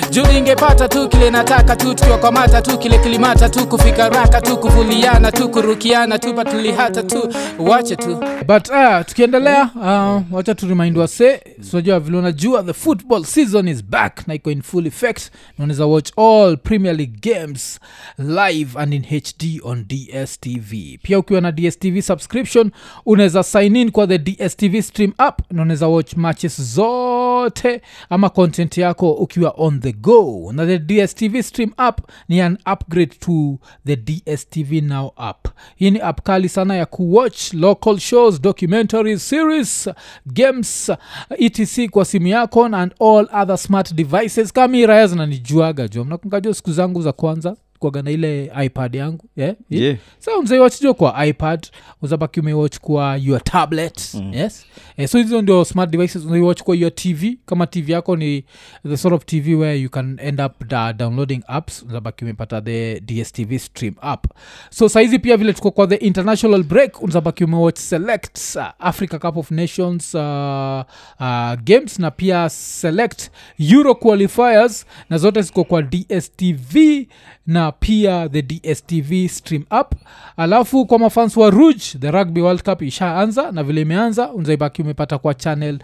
juu ningepata tu kile nataka tu tukiwakwamata tu kile kilimata tu kufika raka tu kuvuliana tu kurukiana tu patulihata tu wache tu but uh, tukiendelea uh, wacha tu remind wase tunajua vile unajua the football season is back na iko in full effect na unaweza watch all premier league games live and in hd on dstv pia ukiwa na dstv subscription unaweza sign in kwa the dstv stream app na unaweza watch matches zote ama content yako ukiwa on the go na the dstv stream app ni an upgrade to the dstv now app hii ni app kali sana ya kuwatch local shows documentaries series games etc kwa simu yako and all other smart devices kama hii raya zinanijuaga jo mnakungajua siku zangu za kwanza kwaga na ile ipad yangu yeah? Yeah. sa unzaiwachjo kwa ipad uzabaki umewatch kwa your tablet mm. yes eh, so hizo ndio smart devices unaiwatch kwa your tv kama tv yako ni the sort of tv where you can end up da, downloading apps unazabaki umepata the dstv stream app so saizi pia vile tuko kwa the international break unazabaki umewatch select uh, africa cup of nations uh, uh, games na pia select euro qualifiers na zote ziko kwa dstv na pia the dstv stream up alafu kwa mafans wa rouge the rugby world cup ishaanza na vile imeanza unzaibaki umepata kwa channel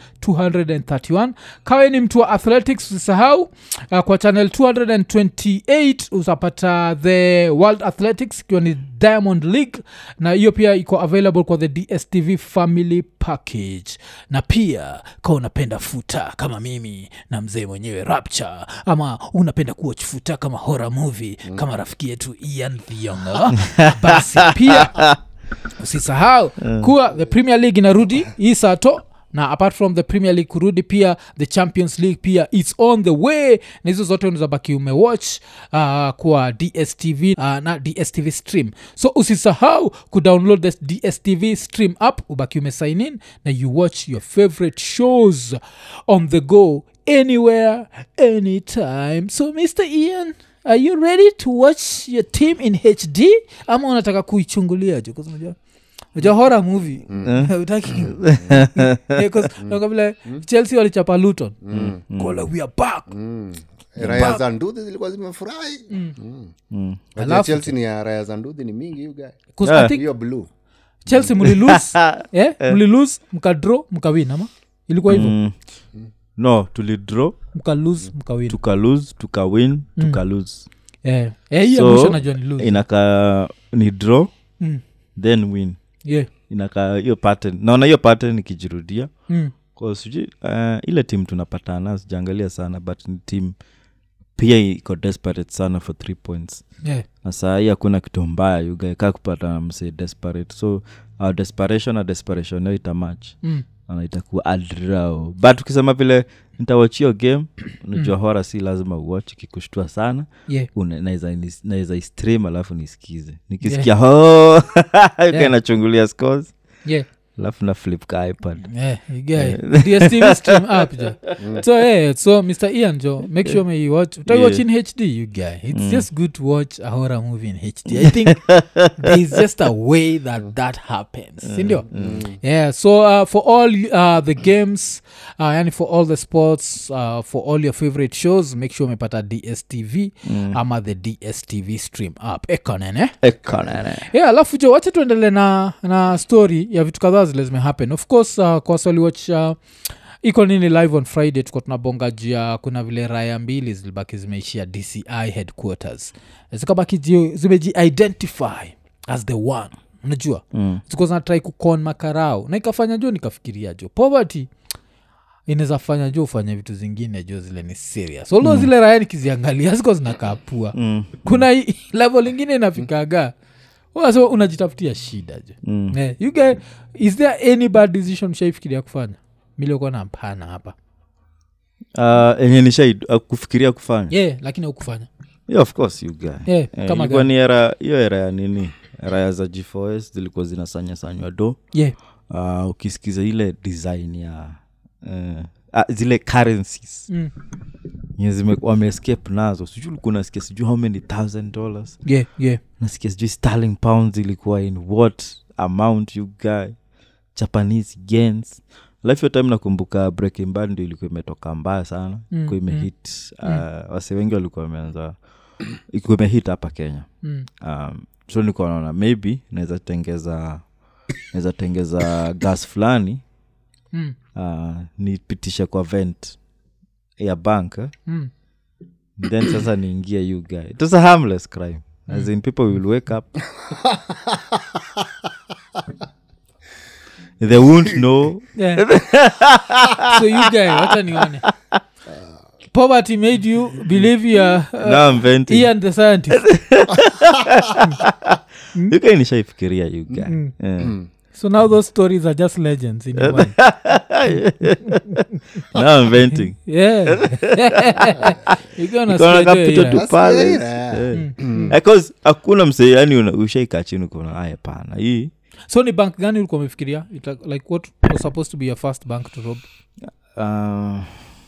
231 kawe ni mtu wa athletics usisahau uh, kwa channel 228 utapata the world athletics ikiwa ni diamond league na hiyo pia iko available kwa the dstv family package na pia ka unapenda futa kama mimi na mzee mwenyewe rapture ama unapenda kuwatch futa kama horror movie mm. kama rafiki yetu ian thionga basi pia usisahau kuwa the premier league inarudi hii sato na apart from the premier league kurudi pia the champions league pia its on the way na hizo zote unazabaki umewatch uh, kwa dstv uh, na dstv stream so usisahau kudownload the dstv stream app ubaki umesign in na you watch your favorite shows on the go anywhere anytime so mr ian are you ready to watch your team in hd ama unataka kuichungulia jo 'Cause unajua unajua horror movie utaki Eh, 'cause unaona vile chelsea walichapa luton kola we are back raya za ndudhi zilikuwa zimefurahi Mm. Unajua Alafu- chelsea ni ya raya za ndudhi ni mingi you guy 'Cause Yeah. I think hiyo blue chelsea mlilose eh? mlilose mkadro mkawin ama ilikuwa hivyo Mm. no tulidraw mkalose mkawin tukalose tukawin tukalose eh. eh, hii ya So, mwisho najua ni lose inakaa ni draw mm. then win yeah. inakaa hiyo pattern naona hiyo pattern ikijirudia mm. Kwa sijui uh, ile tim tunapatana sijaangalia sana but ni tim pia iko desperate sana for three points yeah. na saa hii hakuna kitu mbaya yugae kaa kupata mse desperate so our desperation na desperation yo itamach mm. na itakuwa adrao but ukisema vile nitawachio game unajua hora si lazima uwach ikikushtua sana yeah. Una- naweza nis- naweza istream alafu nisikize nikisikia ho Yeah. nachungulia scores yeah. alafu na flip ka ipad Yeah, you get it. dstv stream app jo so yeah, so mr ian jo make sure may you watch utai watch in hd you guy it's just good to watch a horror movie in hd i think there is just a way that that happens sindio yeah so uh, for all uh, the games uh, yani for all the sports uh, for all your favorite shows make sure umepata dstv ama the dstv stream app ekonene ekonene yeah alafu jo wacha tuendele na na story ya vitu kadhaa zile zimehappen of course uh, kwa waliwatch uh, iko nini live on friday tuko tunabonga juu ya kuna vile raya mbili zilibaki zimeishia dci headquarters zikabaki ji- zimeji-identify as the one unajua Mm. ziko zinatrai kukon makarao na ikafanya jo nikafikiria jo poverty inaweza fanya jo ufanye vitu zingine jo zile ni serious although zile raya nikiziangalia ziko zinakaapua Mm. kuna hii level ingine inafikaga so unajitafutia shida jo Mm. yeah, you guys, is there any bad decision shaifikiria kufanya miliokuwa na mpana hapa Uh, enye nishai uh, kufikiria kufanya yeah, lakini aukufanya yeah, of course you guy yeah, Eh, kama ilikuwa gani? ni era hiyo era ya nini era ya za g4s zilikuwa zinasanyasanywa do yeah. uh, ukisikiza ile design ya uh, uh, zile currencies Mm. nye zime- wameescape nazo sijui ulikuwa nasikia sijui how many thousand dollars yeah, yeah. nasikia sijui starling pounds ilikuwa in what amount you guy japanese gens life hiyo time nakumbuka breaking bad ndio ilikuwa imetoka mbaya sana Mm, ilikuwa imehit uh, wase wengi walikuwa wameanza ilikuwa imehit hapa kenya Mm. um, so nilikuwa naona maybe naweza tengeza naweza tengeza gas fulani Mm. uh, nipitishe kwa vent ya bank eh? Mm. then sasa niingie you guy it was a harmless crime as in people will wake up they won't know Yeah. so you guy wacha nione poverty made you believe you are uh, now I'm venting Ian the scientist you guy nishaifikiria you guy Mm. yeah. so now those stories are just legends in your mind. now I'm venting yeah you gonna Nikaona spread your kapita ear. tu That's pale yeah, yeah. Eh. Because hakuna msee yani una- ushaika chini kuna aya pana hii so ni bank gani ulikuwa umefikiria Ita- like what was supposed to be your first bank to rob uh,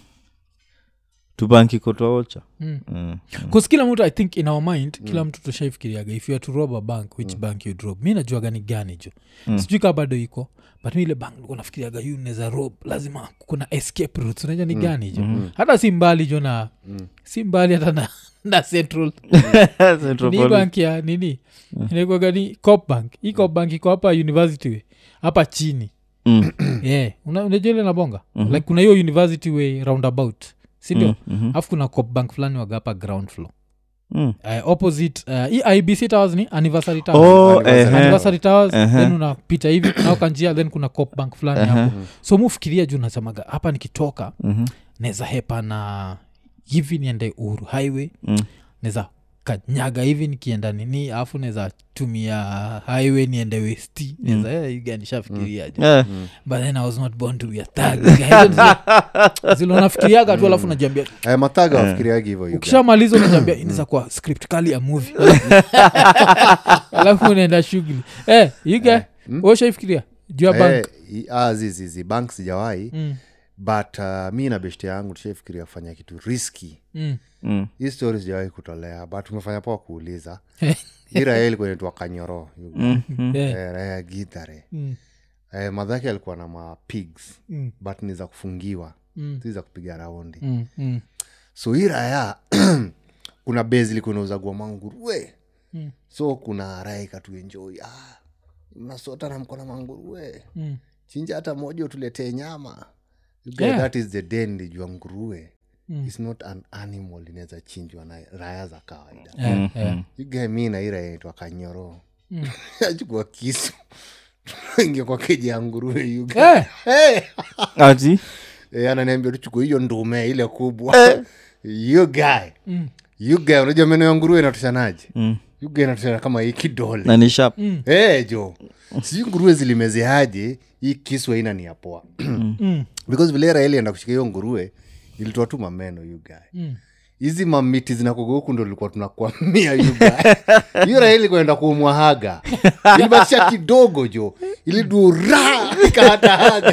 tubanki kotoaocha mm. mm. bcause kila mtu i think in our mind kila mtu tushaifikiriaga if you are to rob a bank which bank you'd rob mi najua gani gani jo Mm. sijui kaa bado iko but mi ile bank nilikuwa nafikiriaga yu neza rob lazima kuna escape routes unajua ni gani jo hata si mbali jo na si mbali hata na, na central Central ni Police. bank ya nini inaikwaga ni cop bank hii cop bank iko hapa university way hapa chini Mm. yeah. Una- unajua ile nabonga like kuna hiyo university way roundabout sindio Mhm. alafu kuna cop bank fulani waga hapa ground floor Mm. uh, opposite uh, hii ibc towers ni anniversary towers Oh, Anniversary. ehe. anniversary towers Ehe. then unapita hivi naoka njia then kuna cop bank fulani hapo so mufikiria juu nasemaga hapa nikitoka Mhm. naweza hepa na hivi niende uhuru highway Mm. naweza kanyaga hivi nikienda nini alafu naweza tumia highway niende westi naweza mm. nishafikiria mm. Yeah. but then i was not born to be a thug zile unafikiriaga tu alafu najiambia Eh, mathaga wafikiriagi hivo you guy. ukishamaliza unajiambia inaweza kuwa script kali ya movie alafu unaenda shughuli eh, yuga ushaifikiria juu ya bank Eh, i- ah, zizizi bank sijawahi Mm, but uh, mi na beshte yangu tushaifikiria kufanya kitu riski mm. Mm. hii story sijawahi kutolea but umefanya poa kuuliza hii raya ilikuwa inaitwa kanyoro you guy. Mm. Mm. Eh, Eh, raya githare mm, eh, madhake alikuwa na mapigs mm, but ni za kufungiwa mm, si za kupiga raundi mm, mm, so hii raya kuna base ilikuwa inauzagua manguruwe Mm. so kuna raya ikatuenjoi ah, mnasota na mkona manguruwe mm. chinja hata moja utuletee nyama You get Yeah. that is the den lijua nguruwe Mm. its not an animal inaweza chinjwa na raya za kawaida Eh, eh. yugae mi na hii raya inaitwa kanyoro Mm. achukua kisu ingia kwa keji ya nguruwe yuga Eh, hey! ati e, ananiambia tuchukue hiyo ndume ile kubwa you guy mm, you guy unajua meno ya nguruwe inatoshanaje Mm. you guy inatoshana kama hii kidole na ni sharp mm, hey, jo sijui nguruwe zilimezeaje hii kisu aina ni ya poa mm, because vile raha ilienda kushika hiyo nguruwe ilitoa tu mameno you guy mm. hizi mamiti zinakoga huku ndo ilikuwa tunakwamia you guy hiyo raha ilikuenda kuumwahaga ilibakisha kidogo jo ilidura ikahatahaga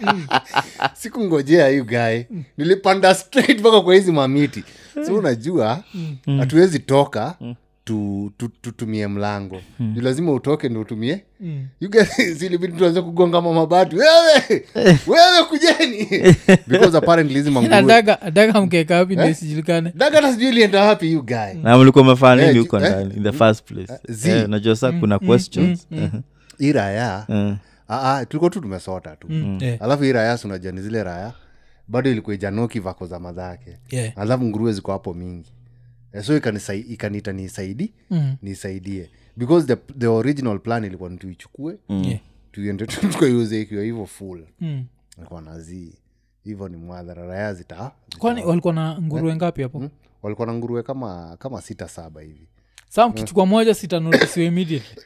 sikungojea you guy nilipanda straight mpaka kwa hizi mamiti so unajua hatuwezi toka tu, tu, tutumie mlango Juu lazima utoke ndo utumie Mm. You guys, zilibidi tuanze kugonga mamabati wewe wewe kujeni because apparently hizi manguruwe Adaga- adaga mkeka wapi ndio isijulikane daga hata sijui ilienda wapi you guy na mlikuwa mefanya nini Eh, huko eh, ndani in the first place zi. Eh, najua saa kuna questions hii raya Eh. ah, ah, tulikuwa tu tumesota tu Mm, eh, alafu hii raya si unajua ni zile raya bado ilikuwa ijanoki vako za madhake yeah. alafu nguruwe ziko hapo mingi Eh, so ikanisai- ikaniita nisaidi Mm, nisaidie because the, the original plan ilikuwa ni tuichukue yeah. tuende tu tukaiuze ikiwa hivyo full Mm. nilikuwa nazii hivyo ni mwadhara raya zita kwani walikuwa na nguruwe ngapi hapo Hmm? walikuwa na nguruwe kama kama sita saba hivi saa mkichukua moja sitanotisiwa immediately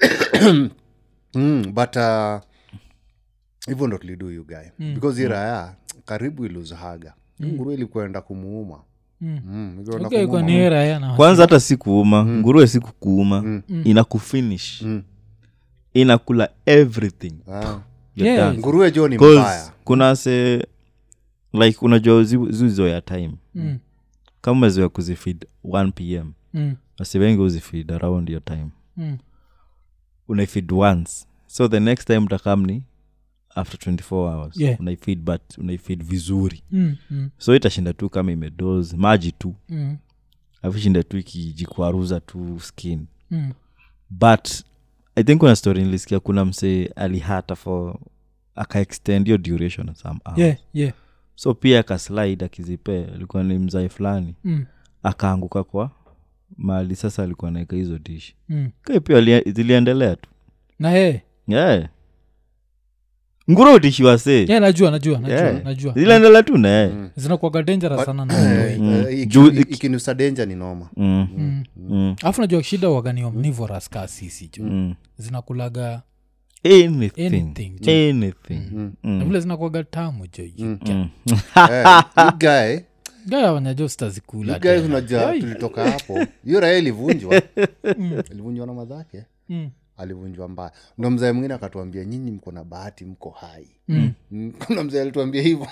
mm, but uh, hivyo ndo tulidu you guy mm. because hii raya karibu iluzahaga mm. nguruwe ilikuenda kumuuma Mm. mm, ilikuenda okay, kwa kumuuma. ni raya na kwanza hata si kuuma nguruwe si kukuuma inakufinish Mm. inakula everything Ah. You're Yeah. done. nguruwe jo ni 'Cause mbaya kuna se like unajua zi- zizoya time Mm, kama umezoea kuzifeed 1 pm mm, wasi wengi uzifeed around your time mm. unaifeed once so the next time utakamni after 24 hours Yeah. unaifeed but unaifeed vizuri Mm, mm, so itashinda tu kama imedoz maji tu mm, alafu shinda tu ikijikwaruza tu skin mm. but i think kuna story nilisikia kuna msee alihata for akaextend hiyo duration of some hours. yeah yeah so pia akaslide akizipe alikuwa ni mzae fulani mm, akaanguka kwa mali sasa alikuwa naeka hizo dishi mm. kai pia lia- ziliendelea tu na he yeah. nguro dishi wasee yeah, najua najua najua Yeah. najua ziliendelea tu naye zinakuaga dangerous sana na Eh, watoi. eh, iki- Juu- iki- ikinusa denja ni noma mm. Mm. mm. alafu najua shida waganio omnivorous ka sisi jo mm. zinakulaga anything Anything, jo. anything Mm. na Mm. vile zinakuaga tamu jo Mm. Eh, you guy gaya wanyajo stazikula you guy unajua tulitoka hapo hiyo raya ilivunjwa ilivunjwa na madhake alivunjwa mbaya ndo mzae mwingine akatuambia nyinyi mko na bahati mko hai Mm. Mm, kuna mzee alituambia hivyo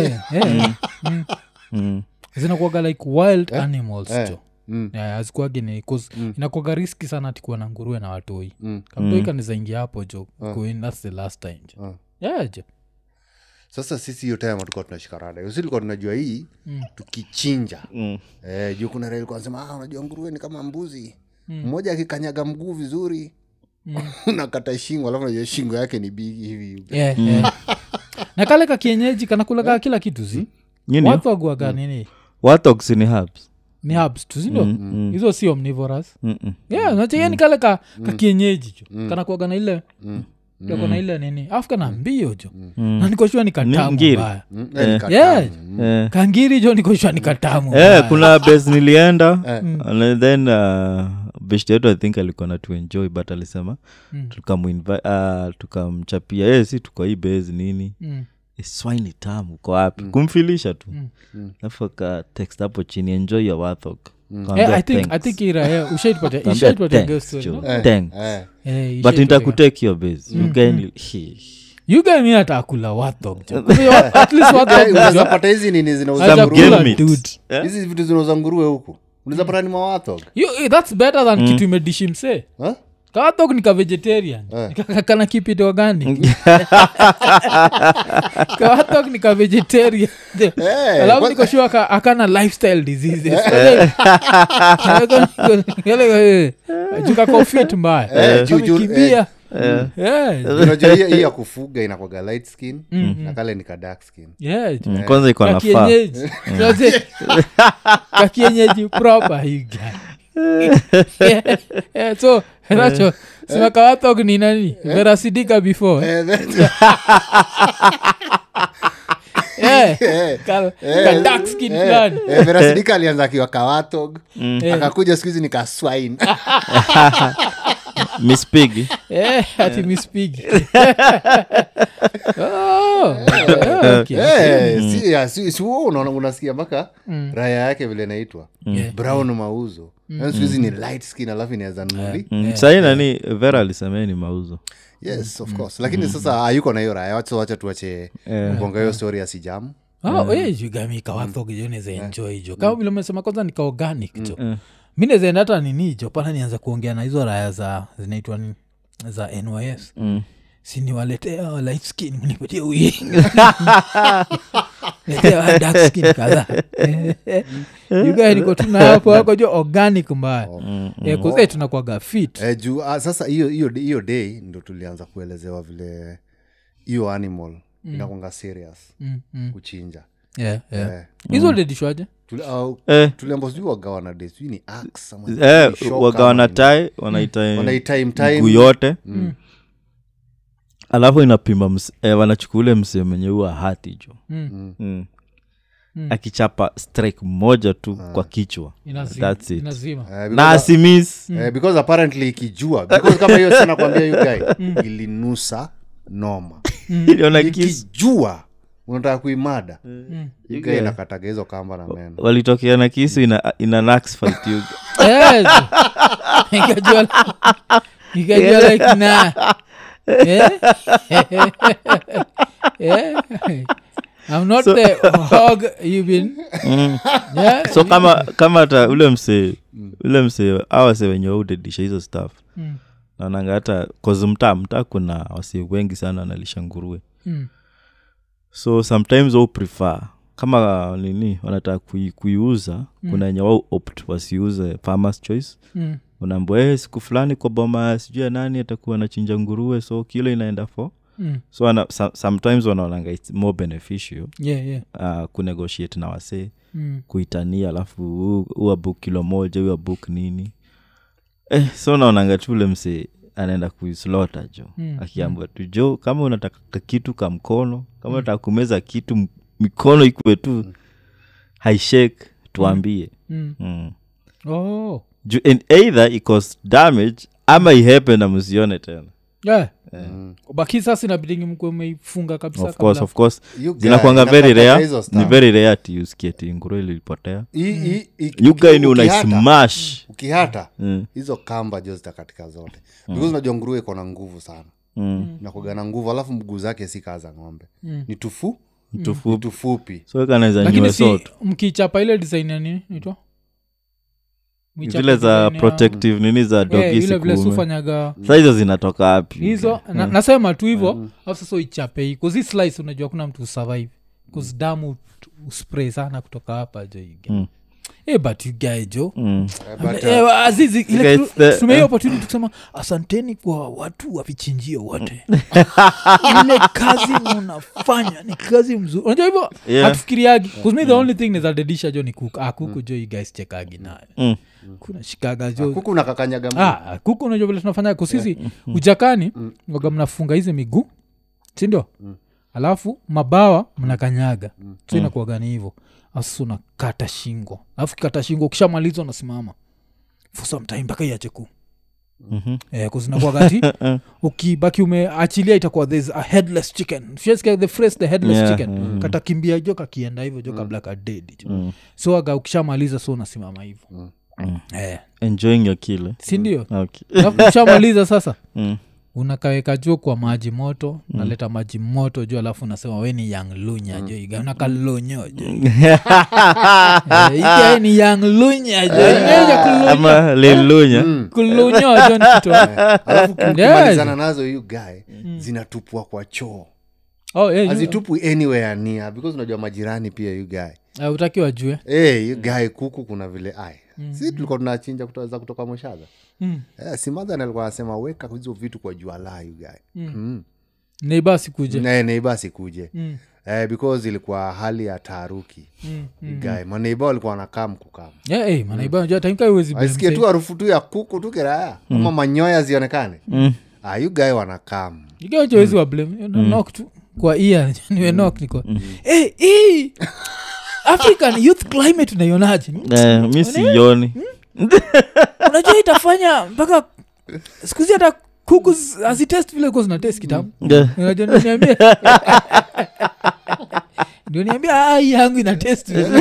Mm. zinakuaga like wild animals Eh. jo Mm, azikuagi ni cause inakuaga riski sana tikuwa na nguruwe na watoi mm. kamtoi kanizaingia hapo jo kuin thats the last time jo Ah. yeah jo sasa sisi hiyo time tulikuwa tunashika rada hiyo si tulikuwa tunajua hii tukichinja Mm. eh, juu kuna raha ilikuwa nasema ah, unajua nguruwe ni kama mbuzi mmoja akikanyaga mguu vizuri unakata shingo alafu najua shingo yake ni bigi hivi yeah, yeah. na kale ka kienyeji kanakulaga kila kitu zi Nini? watwaguaga nini Warthogs ni herbs ni habs tu sindo hizo si omnivorous Mm-mm. yeah nachegani kale ka, ka kienyeji jo kanakuaga na ile kako na ile nini afu kana mbio jo na nikoshua ni katamu ngiri. mbaya Mm, eh, ni katamu. yeah. Eh. kangiri jo nikoshua ni katamu Eh, mbaya. kuna bes nilienda and then uh, best yetu i think alikuwa na tuenjoy but alisema Mm. tukamwinvi- uh, tukamchapia eh, si tuko hii base nini Mm. "Eh, swine tamu uko wapi kumfilisha tu Mm. alafu aka text hapo chini enjoy your warthog Eh, Kaambia I think- I thanks. think ira eh, ushaitupatia- Kaambia ushaitupatia thanks, girl story, Joe. no? Eh, Thanks. eh. Eh, but ushaitupatia. nitakutake your base You guy ni- He. You guy mi atakula watog jo. At least watog Eh, unaweza jo. pata hizi nini zinauza Haja Some nguruwe kula game meat. dude. Eh? hizi vitu zinauza nguruwe huku unaweza pata ni mawathog You- eh, thats better than kitu imedishi msee Huh? kawathog ni kavegetarian Eh. Ka- kana kipit organic kawathog ni kavegetarian Eh, alafu kwa- nikoshua ka- akana lifestyle diseases jukakofit mbaya Eh, juu- juu- kamekimbia Yeah. unajua hii- hii ya kufuga inakwaga light skin na kale ni ka dark skin Yeah, Mm, kwanza iko na faa kakienyeji Unajua, kakienyeji proper you guy. Yeah, yeah, so nacho simakawathog ni nani verasidika before Eh, that- Yeah. eh, Ka- eh, ka dark skin eh, fulani. eh, verasidika alianza akiwa kawathog Eh. akakuja siku hizi ni kaswine miss pig Eh, ati Miss Piggy. Oh, yeah, okay. Eh, si- ya, si- si wewe unaona unasikia mpaka raya yake vile naitwa Yeah. brown mauzo Yaani siku hizi ni light skin alafu inaweza nuli mm. sahii nani vera alisemea ni mauzo yes of course lakini sasa hayuko na hiyo raya wacha wacha tuache mbonga hiyo story ya sijamu Oh, eh, jugami kawathog jo neza enjoy jo kama vile umesema kwanza nika organic jo mi nezaenda hata nini jo pana nianza kuongea na hizo raya za zinaitwa ni za nys Mm. siniwaletea light skin mnipatie uye letea dark skin kadhaa yugae niko tuna hapo wako jo organic mbaya Eh, 'cause, eh, tunakwaga fit eh, juu ah, sasa hiyo hiyo hiyo day ndo tulianza kuelezewa vile hiyo animal inakwanga serious Mm, mm. kuchinja Yeah, yeah. Eh, hizo dedishwaje tuli- au- eh, tuliambo sijui wagawa na day sijui ni axe ama eh, ni shoka waga ama wanatai wanaita ni- wanaitime time. mguu yote alafu inapima ms- eh, wanachukua ule msee mwenye huwa hati jo Mm. mm. akichapa strike moja tu kwa kichwa Inazi- That's it. inazima Eh, na because- asimis eh, because apparently ikijua because kama hiyo sana kwambia you guy ilinusa noma iliona kisu ikijua unataka kuimada you guy inakataga hizo kamba na meno walitokea na kisu ina, ina nax fight you. Eh, ikajua ikajua like na Eh? Eh? I'm not the hog you've been yeah? so kama kama hata ule msee ule msee awase wenye waudedisha hizo staff Mm. naonanga hata kozi mtaa mtaa kuna wasi wengi sana wanalisha nguruwe Mm. so sometimes wao prefer kama nini wanataka kui, kuiuza Mm. kuna wenye wao opt wasiuze farmers choice Mm. unaambua hey, siku fulani kwa boma sijui ya nani atakuwa anachinja nguruwe so kilo inaenda fo Mm. so wana, so, sometimes wanaonanga its more beneficial yeah, yeah. uh, kunegotiate na wasee Mm. kuitania alafu hu- huwa book kilo moja huwa book nini eh, so naonanga tu ule msee anaenda kuislota jo Mm, akiambua tu jo kama unataka ka kitu ka mkono kama unataka kumeza kitu m- mikono ikuwe tu haishake tuambie Mm. mm. Oh. Ju- and either icause damage ama ihepe na msione tena Yeah. Mm. baki sasa inabidingi mkwe umeifunga kabisa of course kabla- of course You guy, zinakwanga very inakataka rare hizo ni stuff. very rare ati usikie ti nguro ilipotea Hii- hii- hii- yugaini ukihata- unaismash ukihata Mm, hizo kamba jo zitakatika zote because unajua nguruwe iko na nguvu sana mm. nakuga na nguvu alafu mguu zake si kaa za ng'ombe Mm. ni tufu ni tufupi tufupi so kanaweza lakini nyue si soto mkichapa ile design ya nini naitwa Mwichapa zile za design ya- protective nini za Eh, dogi ile vile sikuume sufanyaga sa hizo zinatoka wapi hizo na, nasema tu hivo alafu sasa uichape hii kuzi slice unajua kuna mtu usurvive kuzi damu t- uspray sana kutoka hapa jo ige Mm. Eh, but you guy jo Mm. Eh, but, Eh, uh, azizi ile Guys, kitu- the- tumia hiyo eh. opportunity kusema asanteni kwa watu wa vichinjio wote ile kazi munafanya ni kazi mzuri unajua hivyo Yeah. hatufikiriagi kusmi the only thing nizadedisha jo ni kuku ah, kuku jo you guys chekagi nayo Mm. kuna shikaga jo kuku nakakanyaga mguu. ah, kuku unajua vile tunafanya kusisi ujakani waga mnafunga hizi miguu sindio alafu mabawa mnakanyaga so inakuagani hivo asu unakata shingo alafu kikata shingo ukishamaliza unasimama for some time mpaka iache ku Mhm. eh, kuzinakuagati ukibaki umeachilia itakuwa there's a headless chicken Ushasikia the phrase the headless Yeah. chicken Mm. katakimbia jo kakienda hivyo jo kabla kadedi jo Mm. so aga ukishamaliza so unasimama hivyo Mm. eh, enjoying your kill eh? sindio okay. Alafu ukishamaliza sasa mm. unakaweka juu kwa maji moto naleta maji moto juu alafu unasema we ni yang lunya jo iga unakalonyo jo Eh, iga ni yang lunya jo Iga kulunyo- ama lilunya Mm. kulunyo jo ni kitu alafu Yeah. ukimalizana nazo hiyo guy zinatupwa kwa choo oh, eh, yu- hazitupwi anywhere near because unajua majirani pia you guy eh, utaki wajue hey, you guy kuku kuna vile ai si tulikuwa tunachinja kutoza kutoka moshaga Mm. eh, simadhan alikuwa anasema weka hizo vitu kwa jua la you guy mm. neiba sikuje mm. neiba sikuje Mm, eh, because ilikuwa hali ya taharuki mm, mm. guy maneiba walikuwa wanakam kukam Yeah, eh, manaiba najua taimka iwezi aisikie tu harufu tu ya kuku tu kiraya ama manyoya zionekane Mm. ah, you guy wanakam igawezi wa blame nok tu kwa ia niwe nok niko Eh, eh, african youth climate unaionaje Eh, mi sioni unajua itafanya mpaka sikuzi hata kuku z- hazitest vile kuwa zinatest kitabu Eh, unajua ndio niambia ndio niambia "Ah, hii yangu ina test vizuri."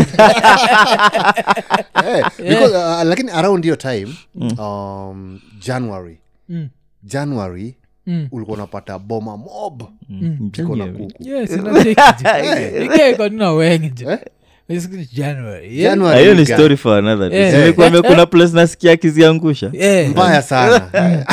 Eh, because, uh, lakini around hiyo time um, january Mm, january mm. ulikuwa unapata boma mob mm, iko na January. kuku Yes, inacheki je. Ike iko nina wengi je. Eh? It's January, yeah? January Ah, hiyo ni you guy. story for another day. Eh. Si nilikwambia kuna place nasikia akiziangusha Eh, mbaya sana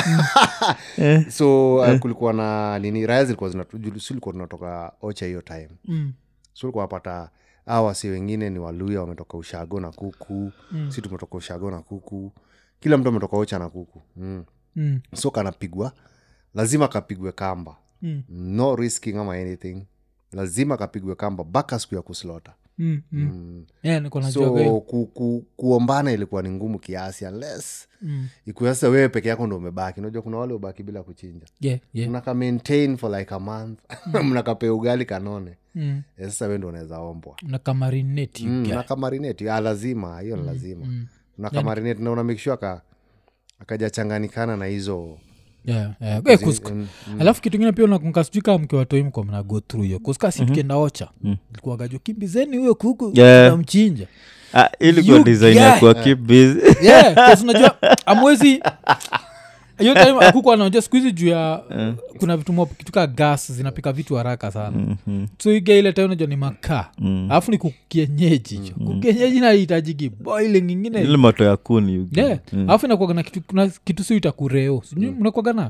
so uh, kulikuwa na nini raya zilikuwa zinatu- si ulikuwa tunatoka ocha hiyo time mm, so ulikuwa napata awa wasi wengine ni waluya wametoka ushago na kuku Mm. si tumetoka ushago na kuku kila mtu ametoka ocha na kuku mm. mm, so kanapigwa lazima kapigwe kamba mm, no risking ama anything lazima kapigwe kamba mpaka siku ya kuslota mm, mm. mm. Yeah, niko najuaga hiyo. so ku, ku, kuombana ilikuwa ni ngumu kiasi unless Mm, ikuwa sasa wewe peke yako ndo umebaki unajua kuna wale ubaki bila kuchinja yeah, yeah. mnaka maintain for like a month mnakapea ugali kanone Mm. Eh, sasa we ndo unaweza ombwa Unakamarinate you mm, guy. nakamarinate ah, lazima hiyo ni lazima mm. unakamarinate na una make sure aka akajachanganikana na hizo Yeah, yeah. Eh, kus- mm, alafu kitu ingine pia unakumbuka sijui kama mkiwatoi mko mna go through hiyo kuskasi tukienda ocha likuagajo kimbizeni huyo kuku Yeah. namchinja Ah, ilikuwa You design guy. ya kuwa keep busy yeah, 'cause unajua amwezi hiyo time akuku anaonja siku hizi juu ya kuna vitu mo- kitu kaa gas zinapika vitu haraka sana Mhm. so iga ile time unajua ni makaa Mm. alafu ni kukienyeji cho kukienyeji nahitajiki boiling ingine ile moto ya kuni you yeah get. Mm. alafu inakuaga na kitu, kuna kitu si itakureo sijui mnakwaga na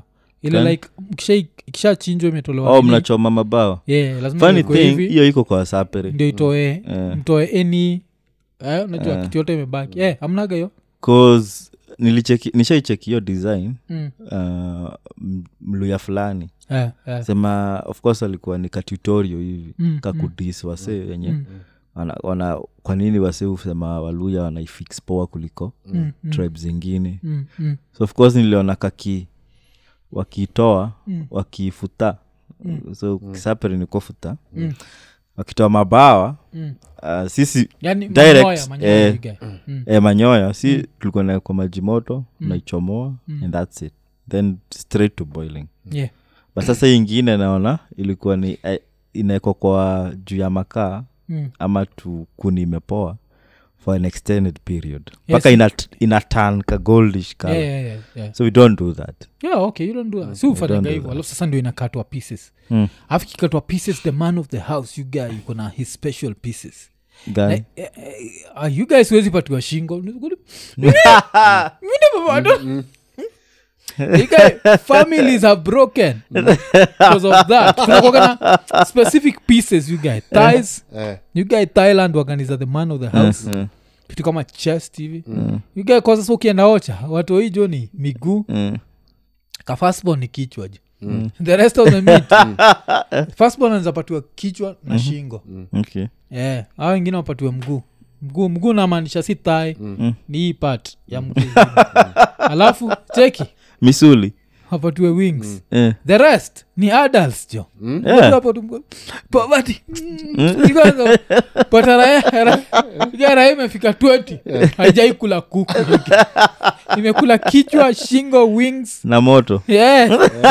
ile Gani? like mkisha- ikishachinjwa imetolewa oh nini, mnachoma mabawa yeah, lazima funny iwekwe thing hivi, hiyo iko kwa sapere ndio itoe Eh. mtoe any eh, unajua Eh. kitu yote imebaki eh, amnaga hiyo cause nilicheki nishaicheki hiyo design mm. uh, m- mluya fulani eh, eh. sema of course alikuwa ni katutorio hivi Mm, kakudis wase wenye Mm. wana, wana, kwa nini wase husema waluya wanaifix poa kuliko Mm, mm, tribe zingine mm, mm, so of course niliona kaki wakiitoa Mm. wakifuta so kisaperi niko futa Mm. wakitoa mabawa mm. uh, sisi yani Direct, manyoya, manyoya eh, you get. Mm. e, manyoya si tulikuwa na kwa maji moto naichomoa Mm. and thats it then straight to boiling Yeah. but sasa hii ingine naona ilikuwa ni eh, inaekwa kwa juu ya makaa Mm. ama tu kuni imepoa for an extended period Yes. mpaka ina, ina tan ka goldish color Yeah, yeah, yeah, yeah. so we don't do that yeah okay you don't do that si ufanyanga don't do hivyo alafu sasa ndio inakatwa pieces Mm. alafu kikatwa pieces the man of the house you guy yuko na his special pieces Gani? Eh, eh, eh, ah, you guys huwezi patiwa shingo Mine baba, I don't- You guy, families are broken because of that kunakuwaga na specific pieces you guy thighs Eh, you guy thailand organiza the man of the house Mm, kitu kama chest hivi you guy kwa sasa ukienda ocha watu hijo ni miguu mm, ka firstborn ni kichwa ju the rest of the meat firstborn anazapatiwa kichwa na shingo okay. yeah. au wengine wapatiwe mguu mguu mguu namaanisha si thai ni hii part ya mguu alafu cheki misuli wapatiwe wings eh. the rest ni adults jo Yeah. Watu hapo tu mko- poverty Ikaanza, pata raha- raha- ika raha imefika 20 haijai kula kuku imekula kichwa shingo wings na moto Yeah.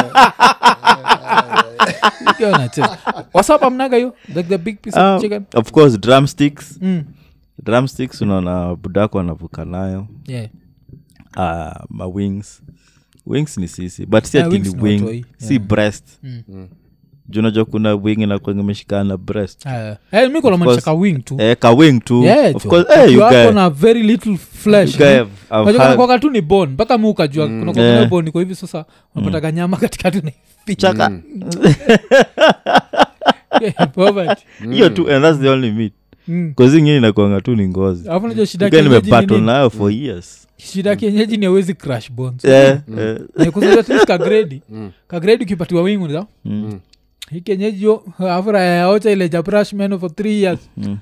Ikiwa unacheza. wasapa mnaga hiyo like the big piece Ah, of chicken of course drumsticks mm. drumsticks unaona budako anavuka nayo yeah. uh, ma wings wings ni sisi but si Yeah, ati wings ni ni wing watoi. si Yeah. breast Mm. juu unajua kuna wing inakuwa imeshikana na breast Uh, hey, mi kunamaanisha course. ka wing tu eh, ka wing tu Yeah, of jo. course eh, you Ukiwa hapo guy, na very little flesh you guy no? have, have Unajua had- kunakuwaga tu ni bone mpaka mi ukajua kuna kuwaga Yeah. na bone iko hivi sasa unapataga nyama katikati na chaka poverty hiyo tu and that's the only meat Mm. kazi ingine inakuanga tu ni ngozi alafu najua shida Guy kienyeji ni nimebattle nini? nayo for years shida kienyeji ni awezi crash bones Eh, eh, kusat kagredi kagredi ukipatiwa wingu ni mm, hii kienyeji yo afura yaocha ile jabrash meno for three years mm.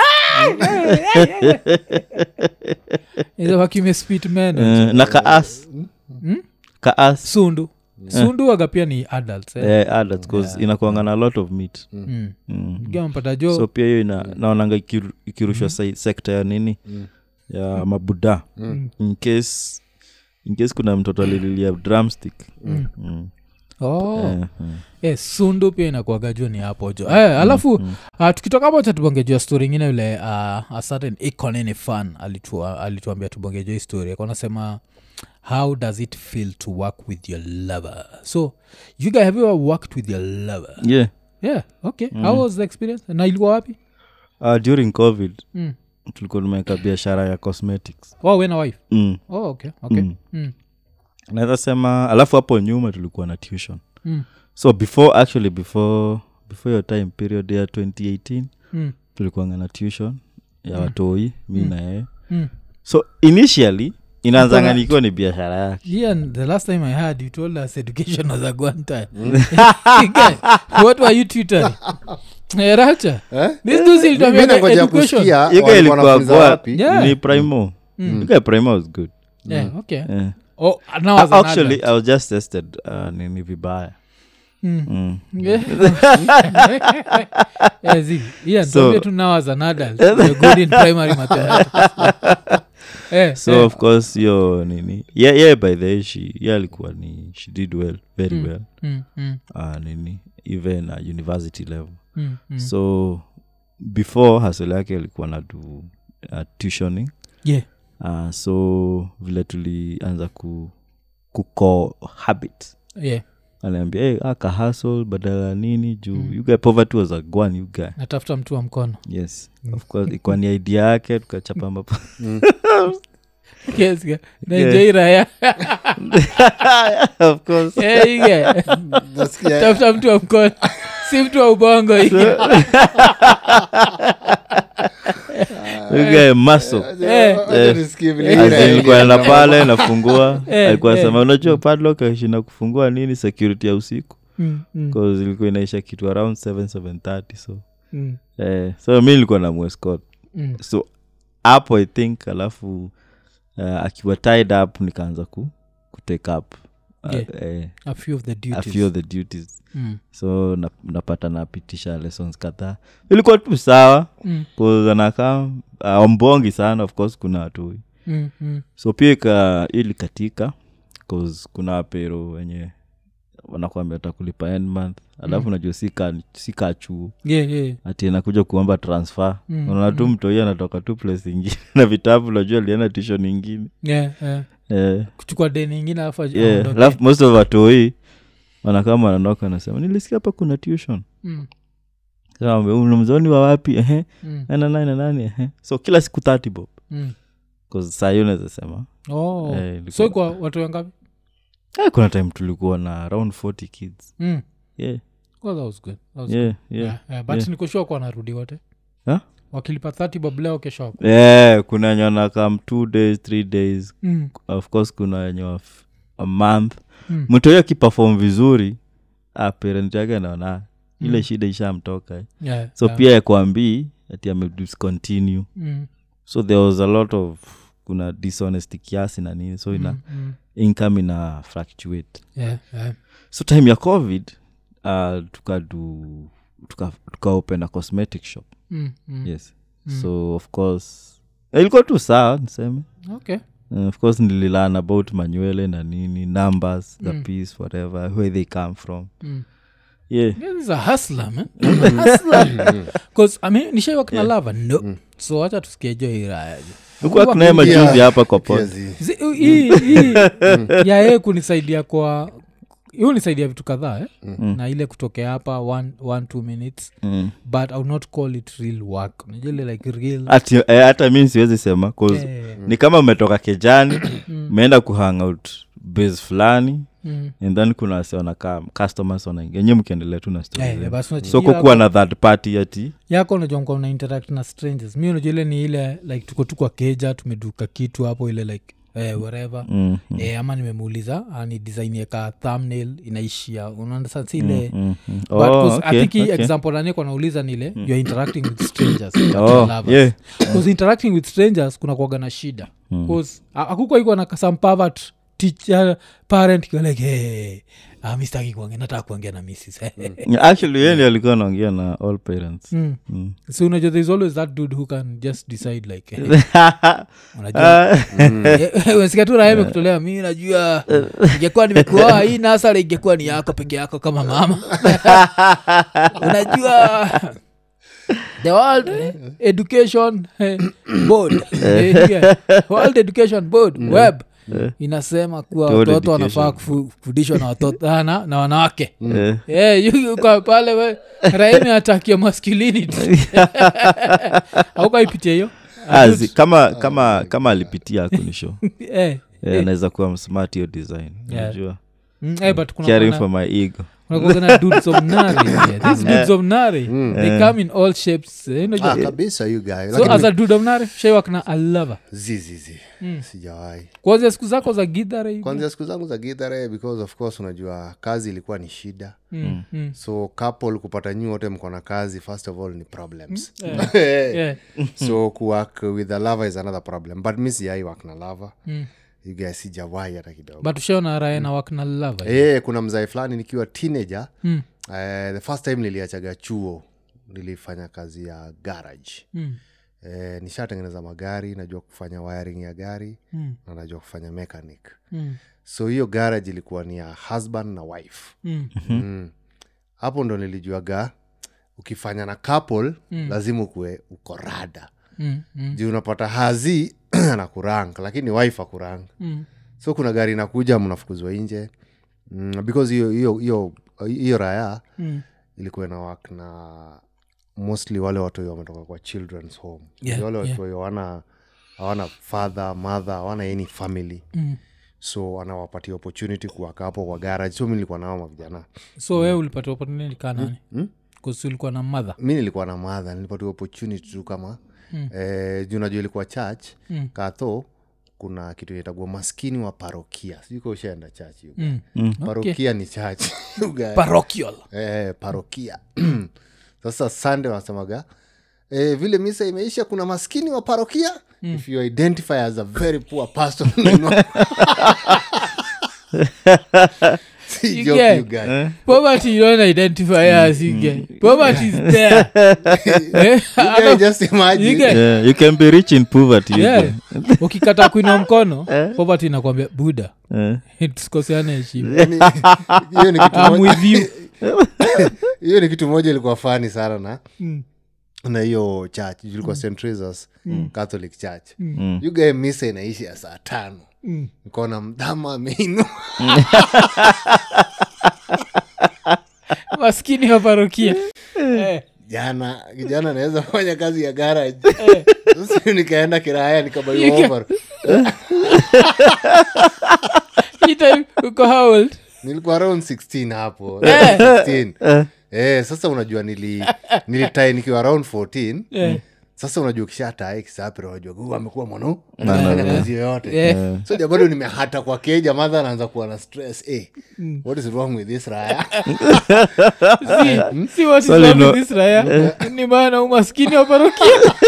wakimespit meno Eh, na kaas Mm? kaas sundu sundu waga pia ni adults eh? eh, adults 'cause inakuanga na a lot of meat mm. mm. gampata jo so pia hiyo ina naonanga ikiru- ikirushwa sai- sekta ya nini ya mabuda in case in case kuna mtoto alililia drumstick Mm. oh. Eh, eh. yes, sundu pia inakuaga juu ni hapo jo eh, alafu uh, tukitoka hapo cha tubongejua story ingine yule uh, a certain econini fan alitua, alituambia tubongejua hii story akanasema how does it feel to work with your lover so you guys have you ever worked with your lover yeah yeah okay how was the experience na ilikuwa wapi uh, during covid mm. tulikuwa tumeweka biashara ya cosmetics oh we na wife mm. oh okay okay Mm. mm. naweza sema alafu hapo nyuma tulikuwa na tuition Mm. so before actually before before your time period ya 2018 Mm. tulikuanga na tuition ya watoi mi na yeye Mm. so initially inaanzanga Mkona- nikiwa ni biashara yake Yeah, and the last time I heard you told us education was a one time. Guy, what were you tutoring? Eh, Racha. Eh? This dude still Mi- talking mi about nangoja education. kusikia Hiyo guy walikuwa ilikuwa wanafunza kwa- wapi Yeah. ni primo Mm. You guy primo was good Yeah, okay. Eh. Oh, now as Uh, an actually adult. i was just tested uh, nini vibaya Mm. mm. Yeah. Yeah, see, Ian, So- tuambie tu now as an adult, you're good in primary mathematics. Eh, so eh. of course yo nini yeah, yeah by the way she yeah alikuwa ni she did well very Mm. well Mm, mm, uh, nini even uh, university level mm, mm. so before hasel yake alikuwa na do uh, tuitioning Yeah. uh, so vile tulianza ku kuko habit Yeah. aliambia hey, aka hasl badala ya nini juu Mm. mm. you guy poverty was a gwan you guy natafuta mtu wa mkono yes of course ikuwa ni idea yake tukachapa mapo Yes, yeah. naenjoi raya of course Eh, ige. Nasikia- tafuta mtu wa mkono si mtu wa ubongo ige. You guy muscle Eh. Wacha nisikie vile As ile in, nilikuwa ile- naenda pale nafungua Eh, alikuwa eh. sema unajua padlock aishinda kufungua nini security ya usiku Mm, mm, bcause ilikuwa inaisha kitu around 7 730 so mm, eh, so mi nilikuwa na mwescot mm. so hapo i think alafu uh, akiwa tied up nikaanza ku, kutake up uh, Yeah. eh, a few of the a duties few of the duties Mm, so na- napata napitisha lessons kadhaa ilikuwa tu sawa mm, kanakaa uh, mbongi sana of course kuna watu mm, mm. so pia ika ili katika cause kuna wapero wenye wanakwambia takulipa end month alafu Mm. najua sika sika chuo Yeah, yeah. ati anakuja kuomba transfer Mm, unaona tu mm. mtoi anatoka tu place ingine na vitabu najua alienda tishon ingine Yeah, yeah. eh, kuchukua deni ingine alafu aj- yeah. aondoke. alafu most of watoi wanakama wananoka anasema nilisikia hapa kuna tuition Mm, mzoni wa wapi ehe mm, nana nane nane ehe so kila siku 30 bob mm. cause saa hiyo naweza sema Oh. Eh, ilikuwa- so kwa watu wangapi eh, kuna time tulikuwa na around 40 kids mm. yeah, well, that was good. That was yeah, good. yeah. Yeah, yeah, but yeah. nikoshua kwa narudi wote Huh? wakilipa 30 bob leo kesho wako yeah, kuna wenye wanakam two days three days mm. of course kuna wenye wa f- a month Mm. mtu huyo akipefom vizuri ah, parent yake anaona ile Mm. shida ishamtoka yeah, so yeah. pia yakwambii ati amediscontinue mm. so there was a lot of kuna dishonesty kiasi na nini so ina mm, mm. income ina fluctuate Yeah, yeah. so time ya covid uh, tukadu tuka, tuka open a cosmetic shop Mm, mm. yes Mm. so of course ilikuwa tu sawa niseme okay Uh, of course nililan about manywele na nini numbers the Mm. piece whatever where they come from mm. yeah Yeah, this is a hustler, man. Hustler. 'Cause, I mean, nishaiwak na lava no so wacha tusikiejo irayaje ukuwa kunaye majuzi Yeah. hapa kwa Pia pod zi- Zi- hii hii ya yeye kunisaidia kwa hiyo nisaidia vitu kadhaa eh? Mm. na ile kutokea hapa one, one two minutes Mm. but ill not call it real work najile like real Ati, eh, hata mi siwezi sema 'cause eh, ni kama umetoka kejani umeenda kuhangout base fulani mm. and then kuna wase wanakaa customers wanaingia enye mkiendelea tu na story Eh, zenu. basi so unachikia kukuwa yako- na third party ati yako unajua mko una interact na strangers mi unajua ile ni ile like tuko tu kwa keja tumeduka kitu hapo ile like eh, whatever mm, mm, eh, ama nimemuuliza ah, ni design yaka thumbnail inaishia unaandaa si ile mm, mm. But Oh, 'cause I okay, think hii okay. example naniko nauliza nile youare interacting with strangers Oh, lovers. yeah. 'Cause interacting with strangers kuna kuaga na shida Mm. akukwa iko na some pervert teacher parent iko like hey, ah, mi sitaki kuongea nataka kuongea na missis actually yeye ndiye alikuwa anaongea na all parents Mm. Mm. so unajua there's always that dude who can just decide like eh, unajua Ah, wesikia tu raha imekutolea mi najua ingekuwa nimekuoa hii nasara ingekuwa ni yako peke yako kama mama unajua the world eh, education eh, board eh, yeah, world education board web inasema kuwa World watoto wanafaa education. kufu- kufundishwa na watoto ah, na, na wanawake eh. Eh, yu- yu kwa pale we raimi atakia masculinity aukaipitia hiyo Ah, zi- kama kama kama alipitia akunisho Eh, anaweza kuwa msmart hiyo design Yeah. unajua mm, eh, but kuna caring kuna- for my ego unakuwaga na dudes of nari yeah. these dudes of nari they come in all shapes eh, unajua- ah, kabisa you guy so Lakini- as a dude of nari shaiwak na alava zizizi sijawahi kwanzia siku zako za gidhare hivi? kwanzia siku zangu za gidhare because of course unajua kazi ilikuwa ni shida Mm, mm. so couple kupata nyi wote mko na kazi first of all ni problems Yeah. so kuwork with a lover is another problem but mi sijai work na lover Mm. you guys sijawai hata kidogo but ushaona rae na wak na lava Eh, kuna mzae fulani nikiwa teenager Mm. eh, the first time niliachaga chuo nilifanya kazi ya garage Mm, eh, nishatengeneza magari najua kufanya wiring ya gari mm, na najua kufanya mechanic mm, so hiyo garage ilikuwa ni ya husband na wife mm. mm. hapo ndo nilijuaga ukifanya na couple mm. lazima ukue uko rada Mm, mm, juu unapata hazi na kurang lakini wife akurang mm. so kuna gari inakuja mnafukuzwa nje mm, because hiyo hiyo hiyo hiyo raya Mm. ilikuwa ina work na mostly wale watoi wametoka kwa children's home Yeah, wale yeah. watoi hawana hawana father mother hawana any family Mm. so anawapatia opportunity kuwaka hapo kwa garage so mi nilikuwa nao mavijana so we ulipata opportunity kaa nani kusi ulikuwa na madha mi nilikuwa na madha nilipatiwa opportunity tu kama mm. eh, juu najua ilikuwa church mm. katho kuna kitu itagua maskini wa parokia sijuka ushaenda church you guys. mm. parokia ni church you guys. parochial eh, parokia sasa sande wanasemaga eh, vile misa imeisha kuna maskini wa parokia mm. if you identify as a very poor person si You joke, get- you guys. poverty you don't identify as you get poverty is there Eh, You guys just imagine you get- yeah, you can be rich in poverty you Yeah. go. ukikata kuinua mkono poverty inakwambia buda Eh. tusikosiane heshima Yaani, hiyo ni kitu I'm moja- with you. hiyo ni kitu moja ilikuwa fani sana na Mm. na hiyo church ilikuwa st Teresa's catholic church Mm. you guys misa inaishi ya saa tano Mm. nikaona mdhama ameinu maskini wa parokia Eh, jana kijana anaweza fanya kazi ya garage eh. sasa nikaenda kiraya You nikabaiwa can- over Hii time uko how old? nilikuwa around 16 hapo Eh. 16 eh, sasa unajua nili nilitae nikiwa around 14 Eh. sasa unajua ukishatae kisapira unajua huu amekuwa mwana anafanya kazi yoyote Eh. so ja bado nimehata kwa keja madha anaanza kuwa na stress eh, what is wrong with this raya Si- si what is Sorry, wrong no. with this raya ni maana umaskini wa parokia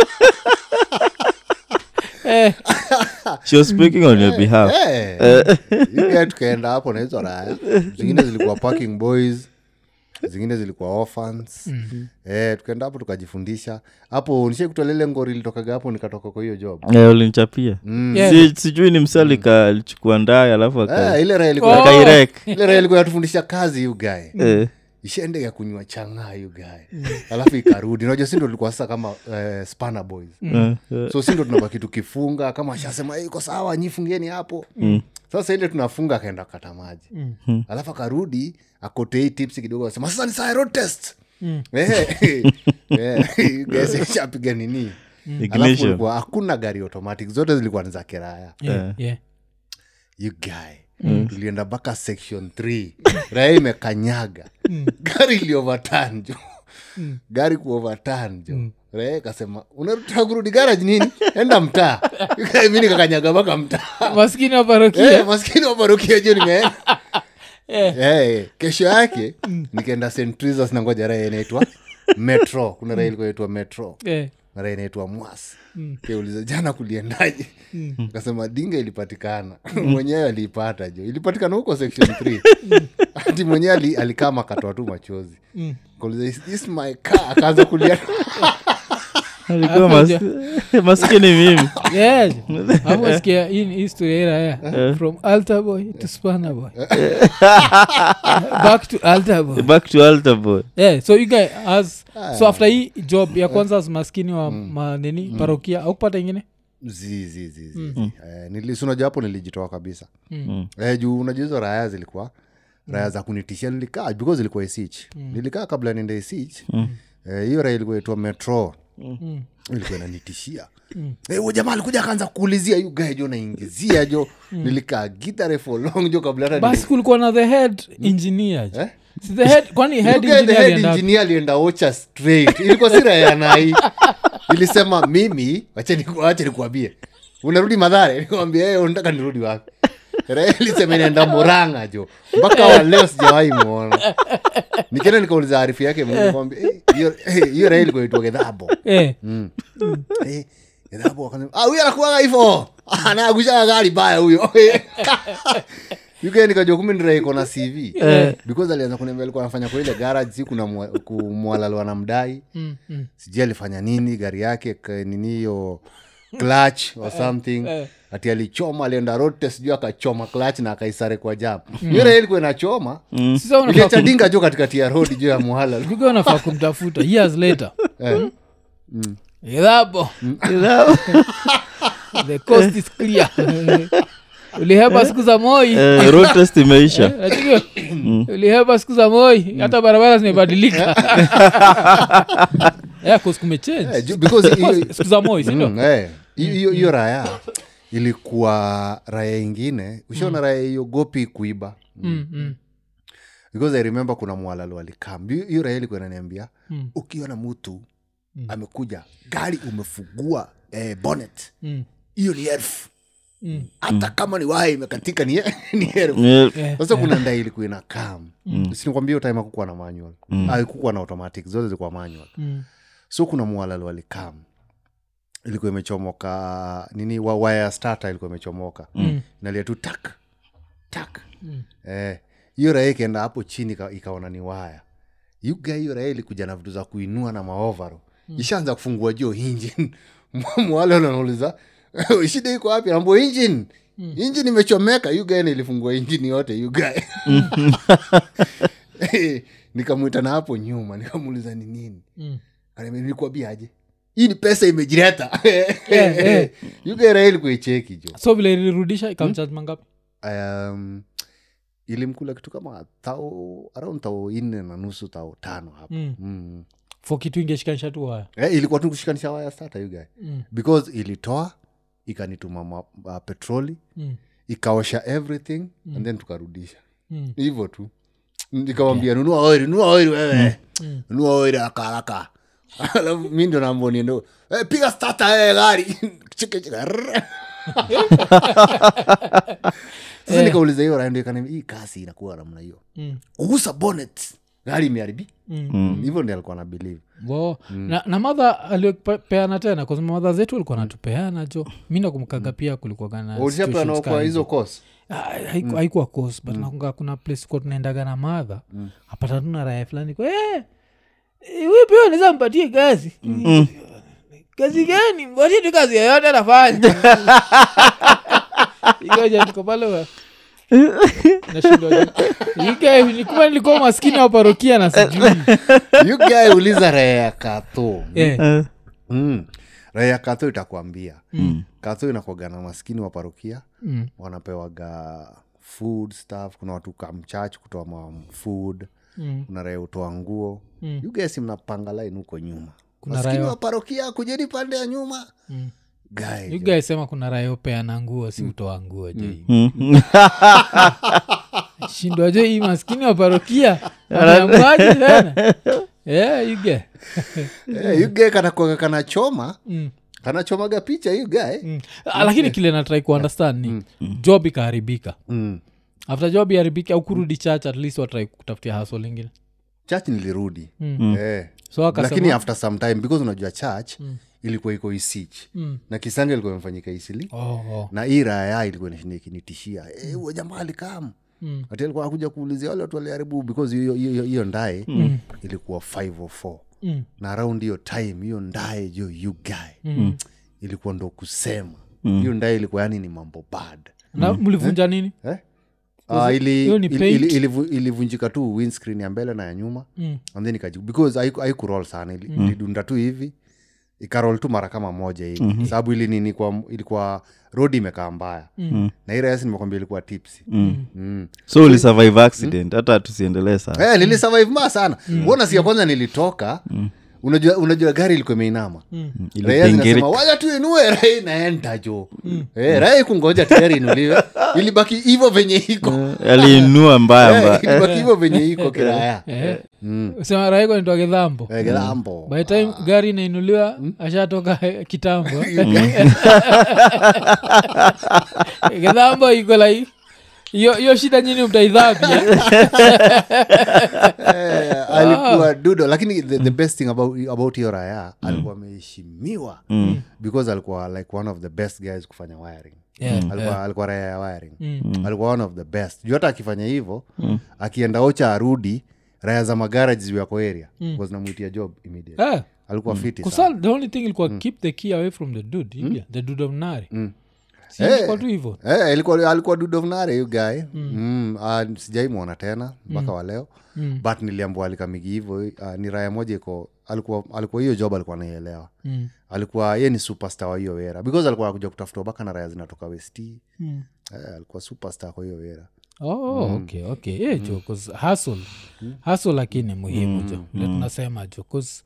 Eh, she was speaking on your behalf Eh, yuga tukaenda hapo na hizo raya zingine zilikuwa parking boys zingine zilikuwa orphans eh, tukaenda hapo tukajifundisha hapo nishai kutolele ngori ilitokaga hapo nikatoka kwa hiyo job Eh, ulinichapia yeah. si, sijui ni msali alichukua ndaye alafu aka- eh, ile raya ilikuwa Oh. akairek ile raya ilikuwa yatufundisha kazi yugae Eh, ishaende ya kunywa chang'aa yugae alafu ikarudi najua sindo tulikuwa sasa kama eh, spana boys eh, eh. so sindo tunabaki tukifunga kama ashasema "Eh, iko sawa nyi fungeni hapo sasa ile tunafunga akaenda kata maji alafu akarudi akotei tips kidogo asema sasa ni saa road test Eh, eh, guys, ishapiga nini alafu Ignition. ulikuwa hakuna gari automatic zote zilikuwa ni za kiraya yeah, yeah. you guy tulienda mpaka section 3 raya imekanyaga gari iliovertan jo gari kuovertan jo raya ikasema unataka kurudi garage nini enda mtaa You guy, mi nikakanyaga mpaka mtaa maskini wa parokia Eh, maskini waparukia jo nimeenda Eh. Eh, kesho yake nikaenda st Teresa's na ngoja raya inaitwa metro kuna raya ilikuwa inaitwa metro Eh, mara inaitwa mwas kauliza jana kuliendaje kasema dinga ilipatikana mwenyewe aliipata jo ilipatikana huko section 3 hati mwenyewe ali, alikaa makatoa tu machozi kauliza is this my car akaanza kulia alikuwa Hapo mas- maskini mimi yeah. Hapo wasikia hii ni history ya raya from altar boy to spanner boy back to altar boy back to altar boy yeah, so you guy as so after hii job ya kwanza as maskini wa manini parokia aukupata ingine zi zi zi zi eh, nili- unajua hapo nilijitoa kabisa Mm. eh, juu unajua hizo raya zilikuwa raya za kunitishia nilikaa because ilikuwa isich nilikaa kabla niende isich Eh, hiyo raya ilikuwa itwa metro ilikuwa inanitishia Eh, huyo jamaa alikuja akaanza kuulizia yu gae jo naingizia jo nilikaa gitare for long jo kabla hata basi kulikuwa na the head engineer jo. Eh? Si the head kwani head You guy, the engineer head alienda wapi? engineer alienda ocha straight ilikuwa sira ya nai ilisema mimi wacha niku- wacha nikuambie unarudi madhare nikwambia hey, unataka nirudi wapi Raila ilisema inaenda moranga jo mpaka wa leo sijawahi mwona nikienda nikauliza arifu yake nikwambia "Eh, hiyo eh, hiyo raha ilikuwa inaitwa gedhabo Eh, Eh, gedhabo akasema ah huyo anakuwaga hivyo anaagushaga gari baya huyo yuke nikajua kumbe ndira iko na cv because alianza kuniambia alikuwa anafanya kwa ile garage si kuna mwa- ku- mwalalwa na mdai mm, mm. sijui alifanya nini gari yake ka- nini hiyo clutch or something eh. ati alichoma alienda road test sijui akachoma clutch na akaisare kwa jam hiyo raha ilikuwa inachoma Sasa unafaa iliacha kum- dinga jo katikati ya road juu ya muhala you guy unafaa kumtafuta years later Eh. Idhabo. the coast is clear ulihepa siku za moi Eh, road test imeisha Unajua, ulihepa siku za moi hata barabara zimebadilika Yeah, 'cause kumechange. Eh, ju- because hiyo- siku za moi sindo Mm, eh. hiyo hiyo raya ilikuwa raya ingine ushaona raya iogopi kuiba Mm, mm, because i remember kuna mwalalo alikam hiyo raya ilikuwa inaniambia Mm. ukiona mtu amekuja gari umefugua eh, bonnet mm, hiyo ni elfu mm. hata kama ni waya imekatika ni, ni elfu Yeah. Eh, sasa kuna ndai ilikuwa ina kam mm. sinikwambia hiyo time akukuwa na manual mm. akukuwa na automatic zote zilikuwa manual mm, so kuna mwalalo alikam ilikuwa imechomoka nini wa waya starter ilikuwa imechomoka Mm. nalia tu tak tak Mm. eh, hiyo raha ikaenda hapo chini ika- ikaona ni waya yuga hiyo raha ilikuja na vitu za kuinua na maovaro mm. ishaanza kufungua juu engine mwale anauliza shida iko wapi ambo engine mm. engine imechomeka yuga ilifungua engine yote yuga nikamwita na hapo nyuma nikamuuliza ni nini mm. Akaniambia, nilikuambiaje hii ni pesa imejireta eh. yuga raha ilikuwa icheki jo so vile ilirudisha ikamcharge mangapi um, ilimkula kitu kama tao around tao nne na nusu tao tano hapo Mm. mm. fo kitu ingeshikanisha tu waya eh, ilikuwa tu kushikanisha waya stata you guy Mm. because ilitoa ikanituma ma, uh, petroli Mm. ikaosha everything and then tukarudisha Mm. hivyo tu nikamwambia nunua oili nunua oili wewe Mm. nunua oili haraka haraka alafu mi ndo nambo niendo eh, piga stata eh, gari Chika, chika, rrrr. sasa nikauliza hiyo raendo ikaniambia hii kasi inakuwa namna hiyo Mm. ugusa bonnet gari imeharibi Mm. hivyo ndi alikuwa na believe Wo. na, na madha aliopeana tena kwa sababu madha zetu alikuwa natupeana jo mi nakumkaga pia kulikuwa ulishapeana kwa hizo kos haikuwa cos but nakunga kuna place kuwa tunaendaga na madha apata tu na raya fulani kwa "Eh, eh, huyu pia unaweza mpatie kazi kazi gani mpatie tu kazi yoyote anafanya ikoja niko pale wa- nashindwa ike nikuwa nilikuwa maskini wa parokia na sijui you guy uliza raya ya katho Eh, mm. raya ya katho itakwambia mm. katho inakwaga na maskini wa parokia mm, wanapewaga food stuff kuna watu kamchach kutoa ma food mm. kuna raya utoa nguo Mm. you guys mnapanga line huko nyuma Kuna maskini raya- wa parokia kujeni pande ya nyuma Mm. Guy, You guys sema kuna rayopeana nguo si utoa nguo jo shindwa jo hii maskini wa parokia ameamwaje tena yeah, you get. Eh, you guy kanakwaga kanachoma Mm, kanachomaga picha you guy mm. Ah, lakini kile natrai kuundestand ni job ikaharibika mm. after job iharibika au kurudi church at least watrai kutafutia haso lingine church nilirudi Mm. eh. so akasema lakini after some time because unajua church ilikuwa iko isich Mm. na kisanga ilikuwa imefanyika isili oh, oh. na hii raya ilikuwa inashinda ikinitishia "Eh, huyo jamaa alikam Mm. ati alikuwa akuja kuulizia wale watu waliharibu because hiyo- hiyo hiyo ndae ilikuwa 504 Mm. na around hiyo time hiyo ndae jo you guy Mm. ilikuwa ndo kusema hiyo ndae ilikuwa yani ni mambo bad na mlivunja nini eh? Uh, ili, hiyo ni ili, paint? ili, ilivu- ilivunjika tu windscreen ya mbele na ya nyuma Mm. and then ikajibu because haiku- haikurol sana ili, ilidunda tu hivi ikarol tu mara kama moja hivi mm-hmm. sababu ili nini kwa, ilikuwa rodi imekaa mbaya mm. na irasi nimekwambia ilikuwa tipsi mm. mm. so ulisurvive accident hata tusiendelee sana Eh, nilisurvive ma sana mm. nasikia kwanza nilitoka mm. unajua, unajua gari ilikuwa imeinama mm. raya zinasema Ilibingirika. waja tu inue raya inaenda jo mm. eh, raya kungoja tayari inuliwe ilibaki hivo venye iko aliinua mbaya Eh, mbaya ilibaki hivo venye iko kiraya Eh. sema raiko nitoa kidhambo Eh, kilambo by the time gari inainuliwa ashatoka eh, kitambo kidhambo iko like hiyo hiyo shida nyini mtaidhabia Eh, alikuwa dudo lakini the, the best thing about, about hiyo raya alikuwa ameheshimiwa because alikuwa like one of the best guys kufanya wiring Yeah, alikuwa, alikuwa raya ya wiring alikuwa one of the best juu hata akifanya hivyo akienda ocha arudi raya za magaraji ziwako area mm. zinamwitia job immediate Eh, alikuwa fiti sana. kusal the only thing ilikuwa keep the key away from the dude yeah, the dude of nari si Eh. ilikuwa tu hivo Eh, ilikuwa alikuwa dudovnare yu guy mm. uh, sijaimwona tena mpaka wa leo Mm. but niliambua alikamigi hivo uh, ni raya moja iko alikuwa alikuwa hiyo job alikuwa naielewa Mm. alikuwa ye ni superstar wa hiyo wera because alikuwa akuja kutafuta baka na raya zinatoka westi Mm. eh, alikuwa superstar kwa hiyo wera oh, okay okay yeah, jo 'cause hustle hustle lakini muhimu jo vile tunasema jo 'cause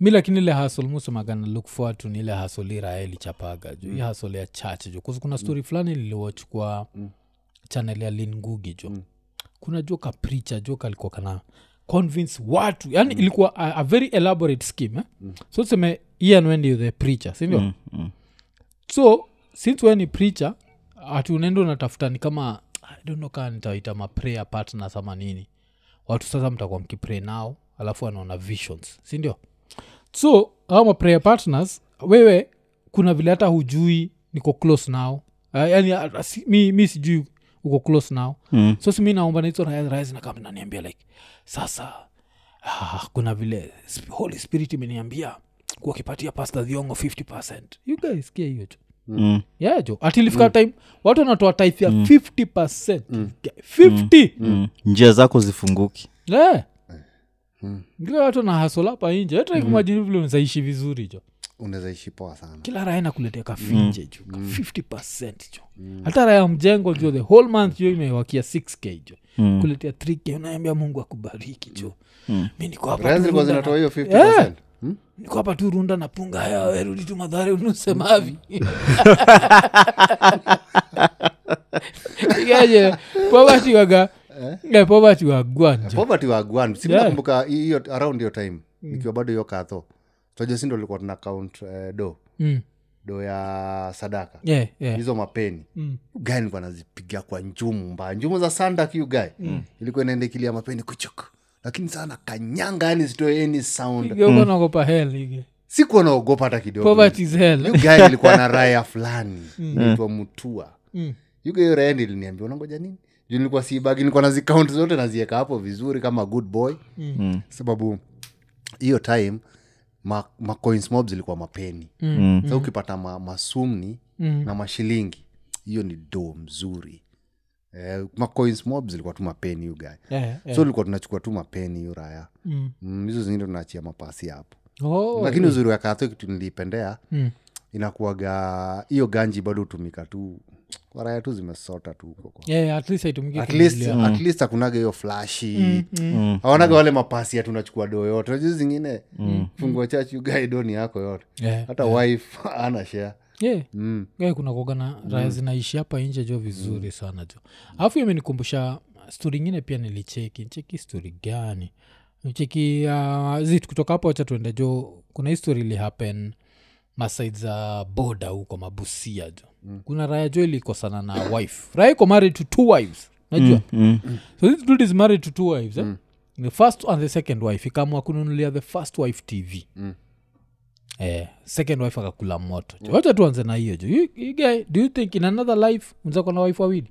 mi lakini ile hasol musemagana look forward to ni ile hasol iraeli chapaga juu hii hasol ya church jo kuzi kuna story fulani liliwatch kwa channel ya lingugi jo kuna jo ka preacher jo kalikuwa kana convince watu yani ilikuwa a, a very elaborate scheme eh? so seme ian wendi the preacher sindio Mm, mm. so since we ni preacher ati unaenda unatafuta ni kama I don't know kaa nitaita maprayer partners ama nini watu sasa mtakuwa mkipray nao alafu anaona visions sindio so au maprayer partners wewe kuna vile hata hujui niko close nao uh, yani uh, si, mi, mi sijui uko close nao Mm. so simi naomba nahizo razinakama naniambia like sasa ah, kuna vile sp- holy spirit imeniambia kuwakipatia pasta dhiongo 50 you guys kia hiyo tu Mm. yeah jo atilifika time watu wanatoa type ya 50 50 Mm. njia zako zifunguki yeah. ngile watu na hasolapa inje hata kumajini vile unazaishi vizuri jo unaweza ishi poa sana kila raya nakuletea kafinje jo ka 50 jo hata raya mjengo jo the whole month jo imewakia 6k jo Mm. kuletea 3k unaambia mungu akubariki jo mi niko hapa Raya tu zilikuwa runda zinatoa na- hiyo 50 Yeah. Hmm? niko hapa tu runda na punga haya werudi tu madhare unusemavi igaje povati waga eh, povati wagwanja poverty wa gwan si Yeah. nakumbuka hiyo around hiyo time ikiwa bado hiyo katho toja sindo likuwa tuna count eh, do Mm. do ya sadaka yeah, yeah. hizo mapeni Mm. ugae nilikuwa nazipiga kwa njumu mbaya njumu za sandak ugae ilikuwa inaenda ikilia mapeni kuchuk lakini sana kanyanga yani sitoe any sound Igeuka naogopa hell ige sikuwa naogopa hata kidogo poverty is hell ugae ilikuwa na raya fulani naitwa mutua Mm. yuga hiyo raya ndi liniambia unangoja nini juu nilikuwa sibagi nilikuwa nazikaunt zote nazieka hapo vizuri kama good boy Mm. sababu hiyo time ma, ma coins mob zilikuwa mapeni Mm. sa ukipata ma, masumni Mm. na mashilingi hiyo ni do mzuri eh, ma coins mob zilikuwa tu mapeni hiyo guy Yeah, yeah. so ilikuwa tunachukua tu mapeni hiyo raya Mm. Mm, hizo zingine tunaachia mapasi hapo Oh, lakini uzuri wa katho kitu nilipendea mm. inakuaga hiyo ganji bado hutumika tu kwa raya tu zimesota tu huko kwa- Yeah, at least haitumiki at least, kununulia. at least hakunaga hiyo flashi Mm, mm. awanaga wale mapasi ya tunachukua doo yote najuu zingine fungua chachi ugae doni yako yote Yeah, hata wife ana share yeah. mm. Yeah, kuna kogana raya zinaishi hapa nje jo vizuri sana jo alafu hiyo imenikumbusha stori ingine pia nilicheki ncheki stori gani cheki uh, zit kutoka hapo wacha tuende jo kuna hii story ili happen masaid za boda huko mabusia jo mm. kuna raya jo ilikosana na wife raya iko married to two wives najua Mm. so this dude is married to two wives eh? the first and the second wife ikamwa kununulia the first wife tv Mm. eh, second wife akakula moto mm. wacha tuanze na hiyo jo You- you guy, do you think in another life mzako na wife wawili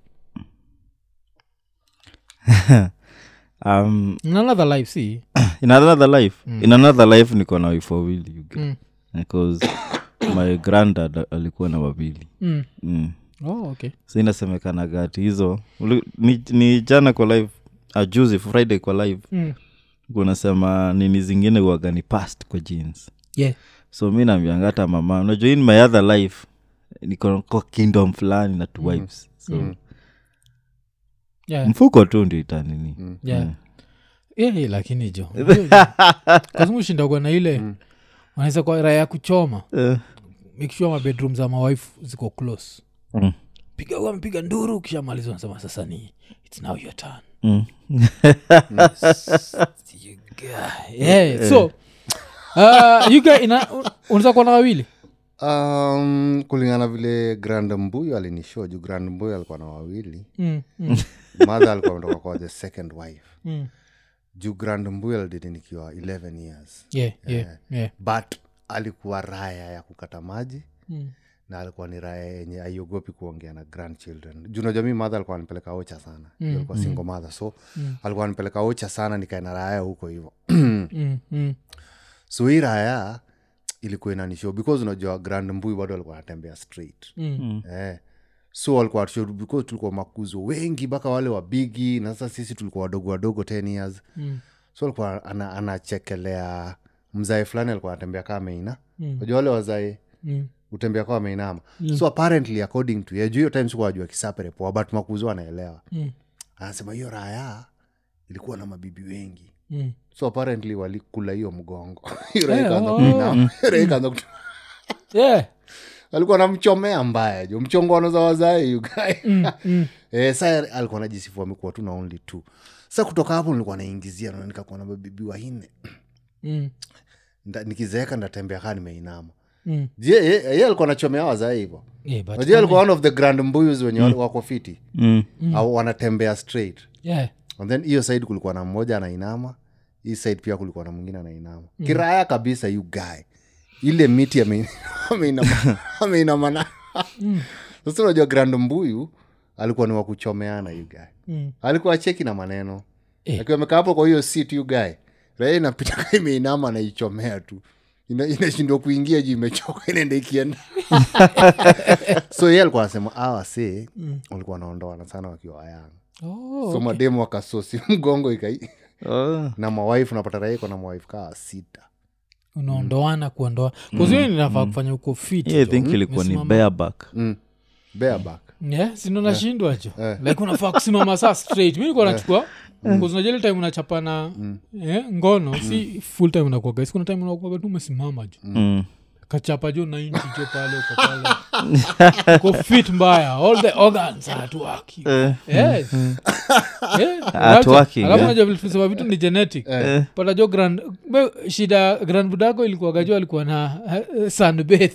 um, in another life si in another life in another life niko na wife wawili you get. Mm. because my granddad alikuwa na wawili mm. mm. oh, okay so inasemekana gati hizo uli- ni, ni jana kwa live ajuzi friday kwa live mm. kunasema nini zingine uaga ni past kwa jeans yeah. so mi nambianga hata mama unajua in my other life niko kwa kingdom fulani na two wives so Yeah. mfuko tu ndio itanini Yeah. Yeah, yeah, lakini jo kazimushindagwa na ile wanaweza kwa raya ya kuchoma Eh, make sure mabedroom za mawife ziko close mm, piga huwa amepiga nduru kishamaliza unasema sasa ni its now your turn mm. You guy. yeah, so uh, you guy ina unaweza kuwa na wawili um, kulingana vile grand mbuyo alinishow juu grand mbuyo alikuwa na wawili mm, mm, mother alikuwa ametoka kwa the second wife mm. juu grand mbuyo alididi nikiwa 11 years yeah, yeah, yeah. but alikuwa raya ya kukata maji Mm. na alikuwa ni raya yenye aiogopi kuongea na grandchildren juu najua mi madha alikuwa anipeleka ocha sana mm, alikuwa single mother so mm. alikuwa anipeleka ocha sana nikaena raya huko hivo Mm, mm. so hii raya ilikuwa inanishow because unajua grand mbui bado alikuwa anatembea straight Mm. eh. so walikuwa watushow because tulikuwa makuzo wengi mpaka wale wabigi na sasa sisi tulikuwa wadogo wadogo 10 years Mm. so alikuwa ana- anachekelea mzae fulani alikuwa anatembea kaa ameina najua wale wazae Mm. utembea kawa ameinama so apparently according to ye juu hiyo time sikuwa wajua kisapere poa but makuzo anaelewa Mm. anasema hiyo raya ilikuwa na mabibi wengi Mm. so apparently walikula hiyo mgongo Hiyo raia Eh, ikaanza oh. kuinama. Raia ikaanza kutu- Yeah. alikuwa namchomea mbaya jo mchongoano za wazae yugae Mm, mm. eh, sa alikuwa najisifu amekuwa tu na only two sa kutoka hapo nilikuwa naingizia na nikakuwa na mabibi wanne Mm. Nda- nikizeeka ndatembea kaa nimeinama Mm. je ye ye alikuwa nachomea wazae hivo Yeah, but najua alikuwa one of the grand mbuyus wenye wako fiti mm. au wanatembea straight yeah. and then hiyo side kulikuwa na mmoja anainama hii side pia kulikuwa na mwingine anainama kiraya kabisa you guy ile miti ame- ameinama ameinama na sasa unajua grand mbuyu alikuwa ni wakuchomeana you guy Mm. alikuwa cheki na maneno Eh. akiwa amekaa hapo kwa hiyo sit you guy raia inapita kaa imeinama anaichomea tu Ina- inashindwa kuingia juu imechoka inaenda ikienda so ye alikuwa anasema awa se walikuwa wanaondoana sana wakiwa wayanga Oh, so mademu wakasosi mgongo ikai oh. na mawaifu napata raia iko na mawaifu kaa sita unaondoana kuondoa kuzio ninafaa kufanya uko fit yeah, i jo. think ilikuwa ni Umesimama- bareback mm. bareback yeah, sino nashindwa jo like unafaa kusimama saa straight mi nikuwa nachukua kuzinajali time unachapa na eh, ngono si full time unakuaga sikuna time unakuaga tu umesimama jo mm. kachapa jo 90 jo pale uko pale uko fit mbaya all the organs are at work Eh. yes Eh, At unaacha. working, alafu eh. unajua vile tulisema vitu ni genetic pata jo grand be- shida grand budako ilikuwaga jo alikuwa na uh, sunbath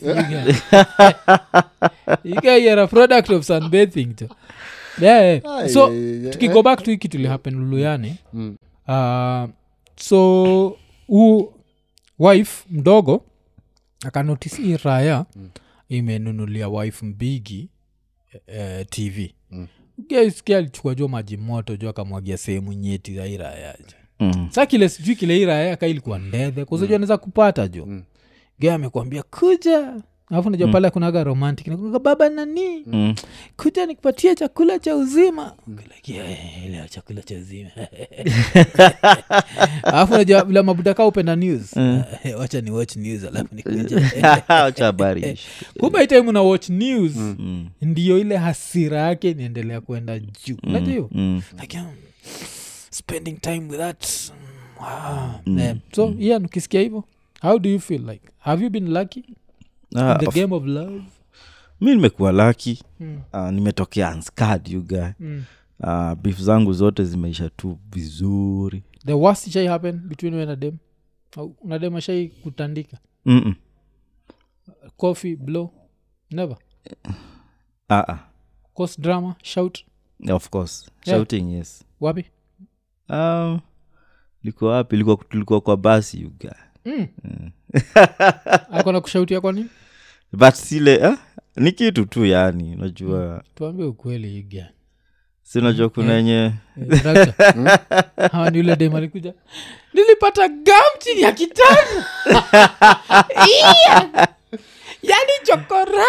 ikaiara product of sunbathing jo yeah, yeah. Ai, so ai, ai, tukigo back to hiki tulihappen luluyani Mm. uh, so huu wife mdogo akanotisi hii raya mm. imenunulia wife mbigi eh, tv Mm. geskia alichukua jo maji moto jo akamwagia sehemu nyeti za hii raya jo Mm. sa kile sijui kile hii raya ka ilikuwa ndedhe kuzajua anaweza kupata jo Mm. ge amekwambia kuja alafu najua pale kunaga romantic nakunaga baba nani Mm. kuja nikupatie chakula cha uzima Like, yeah, ile chakula cha uzima alafu najua vile mabudaka upenda news wacha ni watch news alafu nikuja Wacha habari kumbe itaimu na watch news Mm. ndiyo ile hasira yake inaendelea kwenda juu unajua hiyo Mm. like um, spending time with that wow. yeah. so yeah ukisikia hivyo how do you feel like have you been lucky Ah, in the of- game of love mi nimekuwa laki Mm. uh, nimetokea unscarred, you guy mm. uh, beef zangu zote zimeisha tu vizuri the worst shai happen between you and a dem Au una dem ashai kutandika Mm-mm. coffee blow never Ah, ah. cause drama shout of course Yeah. shouting yes wapi um, liko wapi Liko- tulikuwa kwa basi you guy mm. akona kushautia kwa nini but sile eh? ni kitu tu yani unajua tuambie ukweli iga si unajua kuna yenye hawa ni ule dem alikuja nilipata gam chini ya kitanda Iya! yani chokora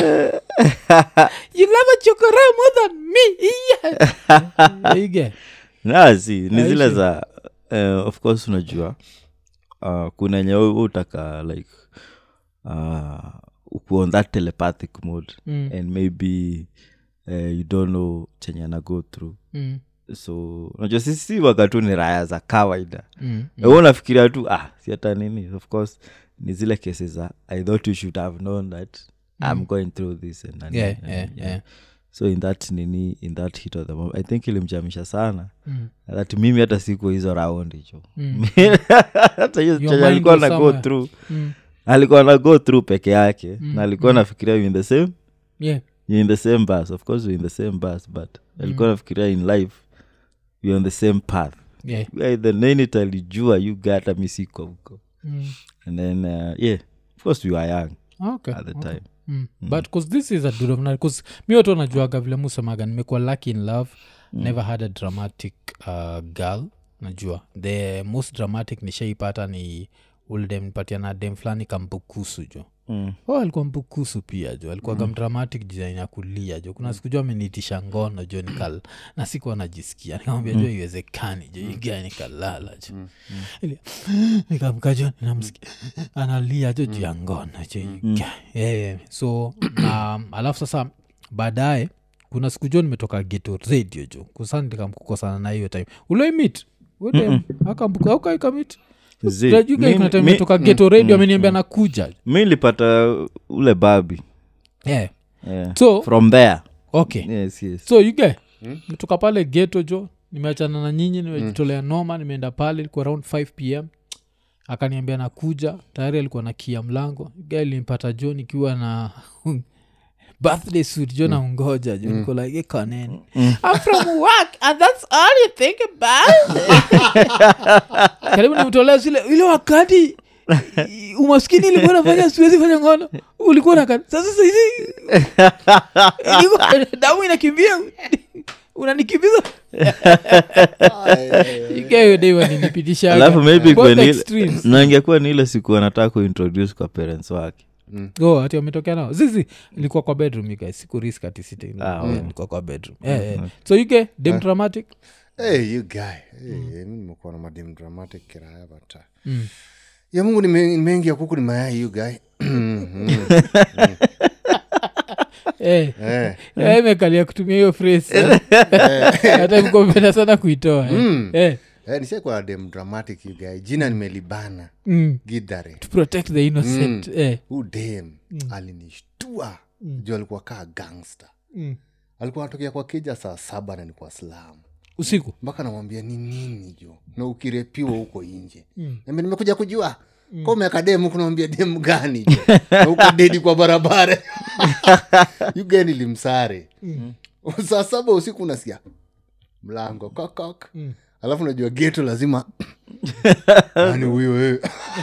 you love a chokora more than me iya Ige. na si ni zile Aishi. za uh, of course unajua uh, kuna yenye wewe utaka like uh, uko on that telepathic mode Mm, and maybe uh, you don't know chenye ana go through mm, so unajua sisi si wakatu ni raya za kawaida mm, mm. unafikiria tu ah si hata nini of course ni zile kesi za i thought you should have known that i'm going through this and, and, Yeah, and, yeah, yeah. so in that nini in that hit of the moment i think ilimchamisha sana mm, that mimi hata siku hizo raundi cho mm, hata hiyo Your chenye mind alikuwa was na go somewhere. through mm. alikuwa na go through peke yake Mm, na alikuwa nafikiria you in the same Yeah. you in the same bus of course you in the same bus but alikuwa nafikiria in life you on the same path Yeah. Yeah, the nini talijua you gata misiko huko Mm. and then uh, yeah of course we were young Okay, at the okay. time Mm. but cause this is a dudomna bcause mi watu wanajuaga vile musemaga nimekuwa lucky in love never had a dramatic uh, girl najua the most dramatic nishaipata ni uldem nipatia na dem fulani kambukusu jo mm. oh, alikuwa mbukusu pia jo alikuwaga mm. dramatic design ya kulia jo kuna siku jo ameniitisha ngono jo nikal na sikuwa najisikia nikamwambia jo iwezekani jo igaa nikalala jo Ili- nikamka jo ninamsikia analia jo juu ya ngono jo iga yeah. so um, alafu sasa baadaye kuna siku jo nimetoka geto radio jo kusa nikamkukosana na hiyo time uloimit wedem akambuka aukaikamit Zi, Unajua mi- kuna time mi- nimetoka geto radio ameniambia nakuja mi nilipata ule babi yeah. yeah. so from there okay yes, yes. so yuge metoka pale geto jo nimeachana na nyinyi nimejitolea noma nimeenda pale ilikuwa around 5 pm akaniambia nakuja tayari alikuwa na kia mlango ga ilimpata jo nikiwa na birthday suit jo na ungoja jo niko like ikaneni i'm from work and that's all you think about karibu nimtolea zile ile wakati i- umaskini ilikuwa nafanya siwezi fanya ngono ulikuwa na sasa saizi Niko- damu inakimbia unanikimbiza ikayodewaninipitisha alafu maybe ikuwe ni ile- na ingekuwa ni ile siku anataka kuintroduce kwa parents wake oh, ati wametokea nao zizi ilikuwa kwa bedroom you guys siku risk ati sitting Ah, Yeah, ilikuwa kwa bedroom yeah, yeah. so yuke dem dramatic hey, you guy hey, mi nimekuwa na madem dramatic kiraya bata Mm. ya mungu nime- nimeingia kuku ni mayai you guy Eh, Eh, eh, imekalia kutumia hiyo phrase hata mkopenda sana kuitoa eh. Eh, eh, nishaikuwa na dem dramatic you guy jina nimelibana mm, gidhare to protect the innocent eh. huu dem alinishtua juu alikuwa kaa gangster Mm. alikuwa anatokea kwa kija saa saba na ni kwa slamu usiku mpaka namwambia ni nini jo na ukirepiwa huko nje mm. nimekuja kujua mm. ka umeaka demu kunamwambia demu gani jo na uko dedi kwa barabara yugeni limsare mm. saa saba usiku unasikia mlango kokok mm. alafu najua geto lazima ani huyo wewe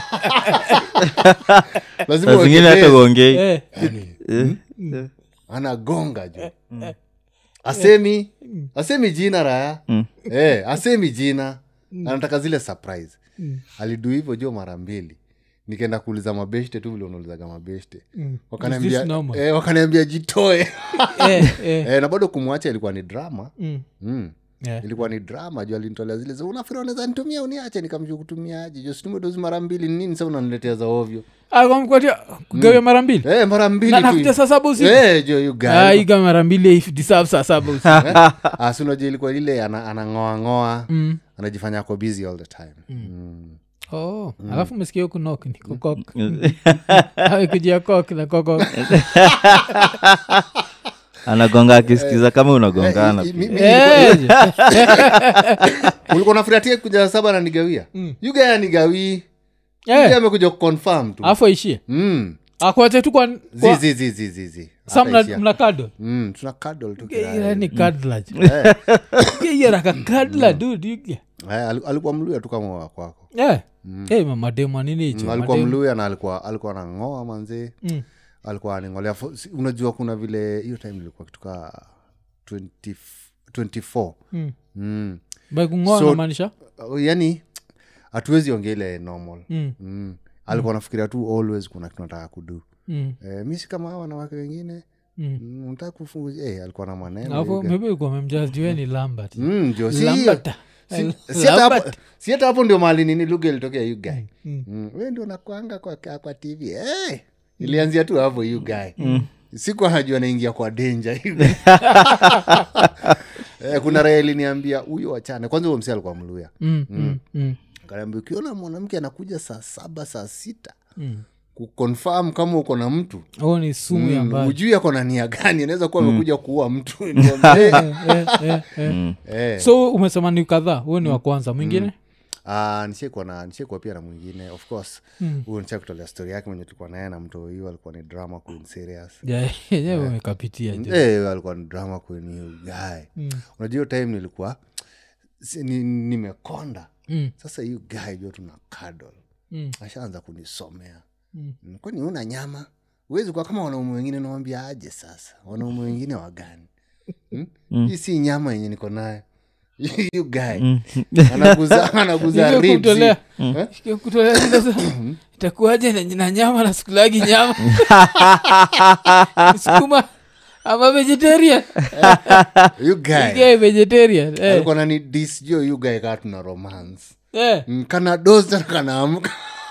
lazima na zingine hata uwekelee. uongei eh. Yaani, anagonga jo asemi asemi jina raya eh, asemi jina anataka zile surprise alidu hivyo jo mara mbili nikaenda kuuliza mabeshte tu vile unaulizaga mabeshte Is wakaniambia this normal? eh, wakaniambia jitoe eh, eh. eh, na bado kumwacha ilikuwa ni drama Mm. mm. Yeah. ilikuwa ni drama juu alinitolea zile za unafikiri unaweza nitumia uniache nikamjua kutumiaje jo situme dozi mara mbili ni nini sa unaniletea za ovyo Ah, wamekupatia kugawia mara mbili eh, mara mbili Na- tu. nakuja saa saba usiku Eh, jo you guy. Ah, iga mara mbili if deserve saa saba usiku Ah, si unajua ilikuwa ile ana- anang'oang'oa Mm. anajifanya ako busy all the time mm. oh alafu umesikia huku nok ni kokok kujia kok na kokok anagonga akisikiza kama unagongana Eh, mi- mi- Eh, ulikuwa nafuratia kuja saba na nigawia yuga anigawii eh, amekuja kuconfirm tu alafu aishie Mm. akuache tu kwa Zi, zi, zi, zi, zi, zi. sa Hata ishia. mna kado Mm, tuna cuddle tu kiraya. ni kadla iyaraka kadla dud Eh, ali- alikuwa mluya tu kama wa kwako mamademu anini hicho Mm, alikuwa mademu. mluya na alikuwa alikuwa anang'oa manzee Mm. alikuwa aning'olea fo- si- unajua kuna vile hiyo time ilikuwa kituka 20 24 Mm. mm. By kung'oa So- namaanisha Uh, yani hatuwezi ongea ile normal Mm, mm. alikuwa nafikiria tu always kuna kitu nataka kudu mm, eh, mi si kama hawa wanawake wengine mm. mm, nataka kufungu eh, alikuwa na maneno alafu yuga. maybe ulikuwa umemjudge juu yeye ni lambert mm, jo si Lambert. si- si hata hapo- Lambert. si hata hapo ndio mali nini lugha ilitokea you guy Mm. mm. we ndio nakwanga kwa, kwa tv hey! ilianzia tu hapo you guy mm. siku anajua naingia kwa denja eh, kuna raya iliniambia huyo wachane kwanza huyo msi alikuwa mluya Mm, mm, mm, kanaambia ukiona mwanamke anakuja saa saba saa sita mm. kuconfirm kama uko na mtu Oh, ni sumu ya mbali ujui ako na nia gani anaweza kuwa amekuja kuua mtu Niambie, Eh, eh, eh, eh. eh. so umesema ni kadhaa huo ni wa kwanza mwingine Ah, nishaikuwa na nishaikuwa pia na mwingine of course Mm. huyu nisha kutolea story yake mwenye tulikuwa naye na mto hiyo alikuwa ni drama queen serious Yeah, yenyewe umekapitia jo Eh, alikuwa ni drama queen hiyo guy Mm. unajua hiyo time nilikuwa si- ni- nimekonda Mm, sasa hiyo guy jo tuna cuddle mm, ashaanza kunisomea mm. Mm, kwani una nyama huwezi kuwa kama wanaume wengine nawambia aje sasa wanaume wengine wagani hmm? hii si nyama yenye niko nayo you guy anaguza anaguza Hivyo ribs. kumtolea- Eh? Sikia kutolea zile za- itakuwaje na- na nyama na sikulagi nyama sukuma ama vegetarian you guy yeah, vegetarian eh, alikuwa nani disjo you guy kaa tuna romance eh. Mm, kana doza na kanaamka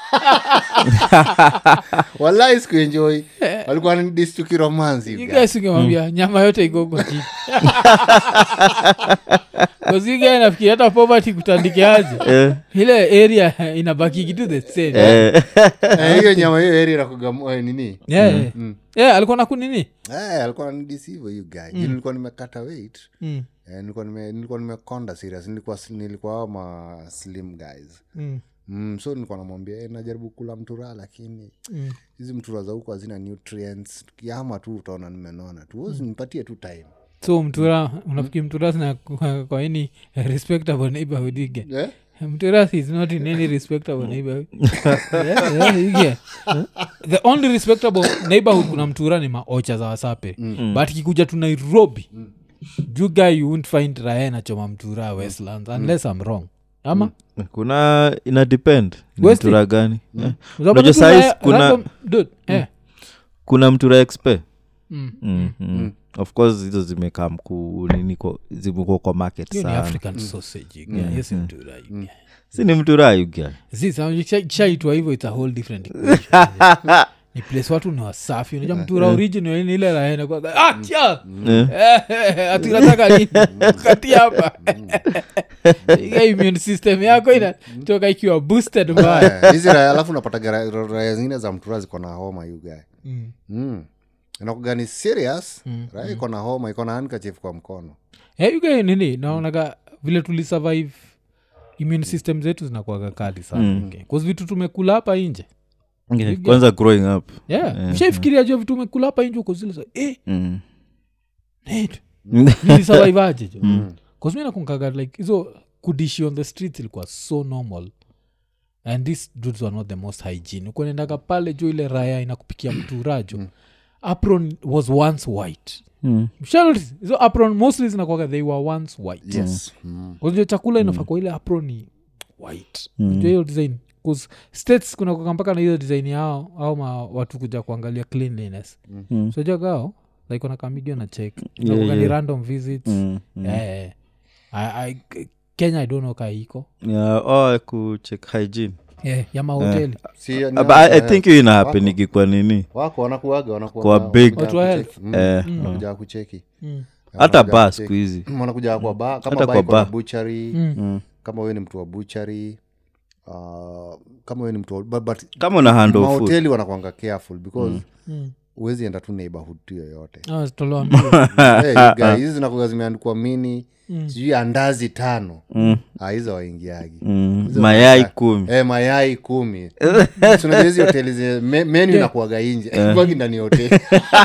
walai sikuenjoi walikuwa nani dis tukiromansi You guys ungemwambia nyama yote iko huko chini kaziga nafikiri hata poverty kutandikiaje Eh, ile area inabaki kitu the same eh, Eh, hiyo nyama hiyo eri nakuga nini yeah, yeah. yeah, alikuwa na kunini Eh, alikuwa nanidisivo hiyo guy Juu nilikuwa nimekata weight mm. Eh, nilikuwa nime- nilikuwa nimekonda serious nilikuwa nilikuwa hao ma slim guys Mm. mm, so nilikuwa namwambia eh, najaribu kula mtura lakini Mm. hizi mtura za huko hazina nutrients kiama tu utaona nimenona tu mm. nipatie tu time so mtura unafikiri mtura sina kwa, kwa any respectable neighborhood ige eh? mturas is not in any respectable neighborhood yeah, yeah, ige. the only respectable neighborhood kuna mtura ni maocha za wasape but ikikuja tu nairobi you guy you won't find raya nachoma mtura westlands unless i'm wrong ama kuna ina depend ni Westi? mtura gani Eh, Unapata Unajua tu size raya- kuna- random dude, eh. kuna mtura expe Mm. mm, mm. of course hizo zimekaa mkuu nini kwa- zimekuwa kwa market Hiyo ni sana african sausage ige. Hiyo si mtura ige. si ni mtura yuga shaitwa hivyo its a whole different equation. ni place watu ni wasafi unajua mtura original ni ile raena kwa ah tia atinataka nini kati hapa Ile immune system yako inatoka ikiwa boosted mbaya Eh, hizi raya alafu unapata raya zingine za mtura ziko na homa you guy Mm. mm. inakuga ni serious raya iko na homa iko na handkerchief kwa mkono Eh, you guy nini naonaga vile tulisurvive immune system zetu zinakuaga kali sana okay. 'Cause vitu tumekula hapa inje Yeah, kwanza growing up yeah. mshaifikiria jua vitu umekula hapa inje uko zile za eh, mm. Nate, nilisurvivaje jo kasmi nakunkaga like hizo kudishi on the streets ilikuwa so normal and these dudes were not the most hygiene ukuenendaga pale jo ile raya inakupikia mturajo apron was once white Mm. Mshanotice, hizo apron mostly zinakwaga they were once white yes mm. kuzio chakula inafaa kwa ile apron ni white Unajua hiyo design 'Cause states kuna kuwanga mpaka na hiyo design yao au ma watu kuja kuangalia cleanliness Mm. so jagao like wanakamigio na check Yeah, Inakuwanga ni yeah. random visits Mm. Mm. Eh, I, I, kenya i don't know kaiko Yeah, oh, kucheck hygiene yeah, ya mahoteli si, ni- Uh, but I, I eh, think hiyo inahapenigi kwa nini wako wanakuaga wanakuwa Kwa na- big- wanakuja Watu wa kucheki. Mm. Eh, wanakuja kucheki Mm. hata Wanakuja ba kucheki. siku hizi wanakuja kwa ba kama Hata ba kwa iko na bar. buchari Mm. kama wewe ni mtu wa buchari uh, kama wewe ni mtu wa, but, but kama una handle food mahoteli wanakwanga careful because Mm. huwezi enda tu neighborhood tu yoyote Ah, zitolewa mbio. hey, you guys, hizi zinakuga zimeandikwa mini Mm. sijui andazi tano Mm. Ah, hizo waingiagi Mm. Hizo mayai wanakaa- kumi Eh, mayai kumi tunajua hizi hoteli zi- me- menu inakuaga inje kwagi ndani ya hoteli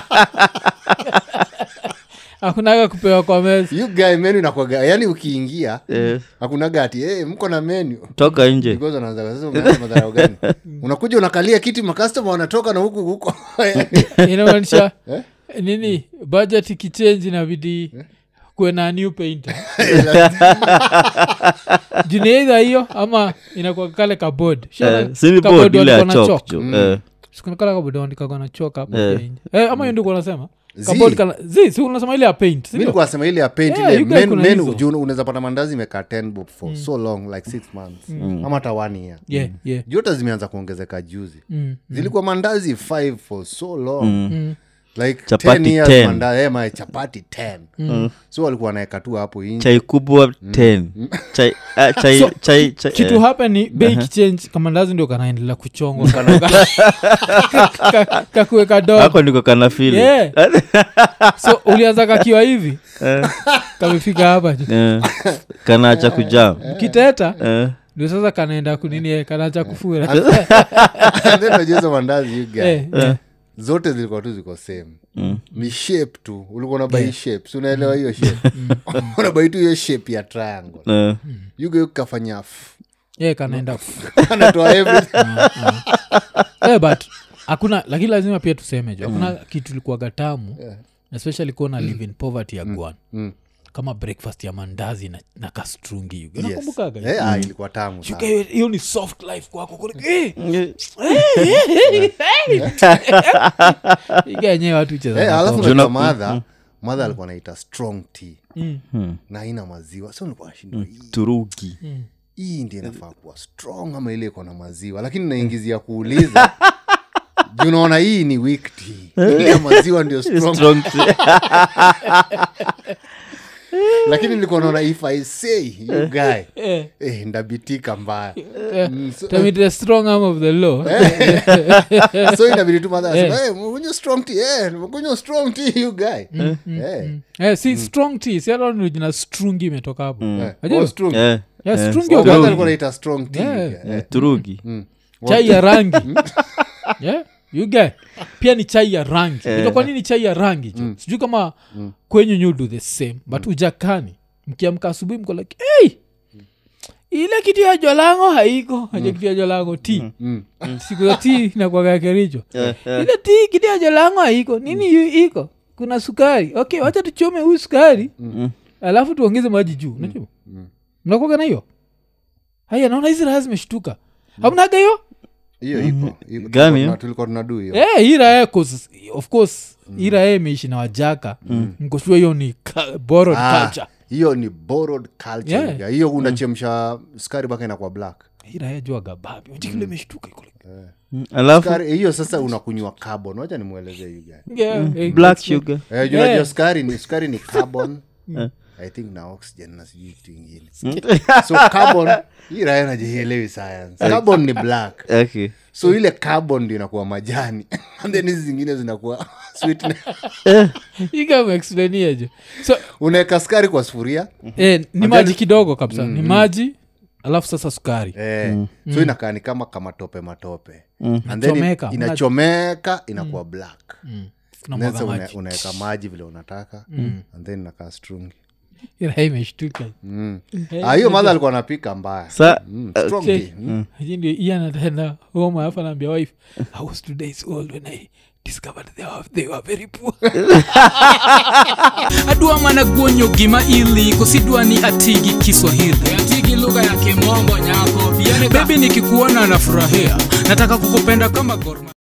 hakunaga kupewa kwa meza you guy menu inakuaga yani ukiingia Eh, hakunaga ati hey, mko na menu toka nje Because wanaanza, sasa umeanza madharau gani unakuja unakalia kiti makastoma wanatoka na huku huko inamaanisha nini budget ikichange inabidi kuwe na new painter juni eidha hiyo ama inakuwa kale kabod Eh, sini board ile ya chok jo Eh, sikunakala kabod andikaga na chok hapo Eh. pia nje. eh, ama hiyo ndio unasema Zi. kabod kana zi si unasema ile ya paint si mi ndio? nikuwa nasema ile ya paint Yeah, ile you guys men- kuna menu hizo. juu unaweza pata mandazi imekaa 10 bob for so long like six months ama hata one year yeah yeah jota zimeanza kuongezeka juzi Mm, zilikuwa mandazi 5 for so long mm, like Chapati 10 years 10. mandazi, eh, ma- chapati 10 so walikuwa wanaeka tu hapo inje chai kubwa 10 chai ah, chai So, chai chai kitu eh, hapa ni bei kichange kamandazi ndio kanaendelea kuchongwa Ka- ka- kakuweka dogo hako ndiko kana fili Yeah. so ulianza kakiwa hivi kamefika hapa ju Eh, kanaacha kujam kiteta Eh, ndio sasa kanaenda kunini eh, kanaacha kufura And then unajua hizo mandazi you guys, Eh, eh. zote zilikuwa tu ziko same ni shape tu ulikuwa unabai shape si unaelewa hiyo shape unabai tu hiyo shape ya triangle eh, yugo kafanya Yeah, kanaenda anatoa everything Eh, but hakuna lakini lazima pia tuseme jo hakuna kitu likuaga tamu especially kuwa na live in poverty ya gwan Mm. kama breakfast ya mandazi na, na kastrungi yuga Yes. nakumbukaga Eh, ah, ilikuwa tamu Shuka sana. hiyo- hiyo ni soft life kwako Kule- eh, iga yenyewe watu cheza Eh, na alafu pombe. najua madha madha alikuwa naita strong tea Mm. na haina maziwa so nilikuwa nashindwa hii turugi hii ndi inafaa kuwa strong ama ile iko na maziwa lakini naingizia kuuliza juu unaona hii ni weak tea ile ya maziwa ndio strong Strong tea. lakini nilikuwa naona if i say you guy Eh, eh, ndabitika mbaya eh, Mm, so- tell me the strong arm of the law so inabidi tu madha asema, "Eh, mkunywa strong tea eh, mkunywa strong tea you guy Eh, eh, si strong tea si hata ni jina strungi imetoka hapo eh, Ajua? oh, strong. Eh, Yeah, eh, strungi Oh, of kwanza the- alikuwa anaita strong tea, Yeah. you guy. eh, turugi chai ya rangi yeah? you get pia ni chai ya rangi yeah. kwa nini chai ya rangi jo sijui kama kwenyu you do the same but ujakani mkiamka asubuhi mko like hey! ile kitu ya jolango haiko aja kitu ya jolango ti Mm. siku za ti nakwaga kericho Eh, eh. ile ti kitu ya jolango haiko nini yu iko kuna sukari okay wacha tuchome huyu sukari alafu tuongeze maji juu unajua mnakwaga na hiyo haya naona hizi raha zimeshtuka hamnaga hiyo hiyo iko iko. Gani, Tulikuwa- eh? tulikuwa tunadu hiyo Eh, hii raha cause, of course hii raha imeishi na wajaka mkoshua hiyo ni ka- borrowed Ah, culture hiyo ni borrowed culture Yeah. you guy. hiyo unachemsha sukari mpaka inakuwa black hii raha jua gababi wachikile imeshtuka iko like- Mm, alafu Sukari- hiyo sasa unakunywa carbon wacha nimwelezee you guy Yeah, eh, black that's- sugar Eh, juu Yeah. unajua sukari ni sukari ni carbon Eh. i think na oxygen na sijui kitu ingine so carbon hii raya najielewi science carbon ni black okay so ile carbon ndio inakuwa majani and then hizi zingine zinakuwa sweetness. hii kama explainia jo so unaweka sukari kwa sufuria eh, ni maji kidogo kabisa ni maji alafu sasa sukari eh, so inakaa ni kama kamatope matope and then Inachomeka. inachomeka inakuwa black kuna Then mwaga sasa una- maji unaweka maji vile unataka and then inakaa strungi Hii raha imeshtuka mm. Ah, hiyo madha alikuwa anapika mbaya sa mm. strong Okay. tea. Mm. Hii ndio iye anatenda home alafu anaambia wife i was two days old when i discovered they were, they were very poor adwa mana guonyo gima ili kosidwa ni atigi kiswahili atigi lugha ya kimombo nyako bebi nikikuona nafurahia nataka kukupenda kama gorma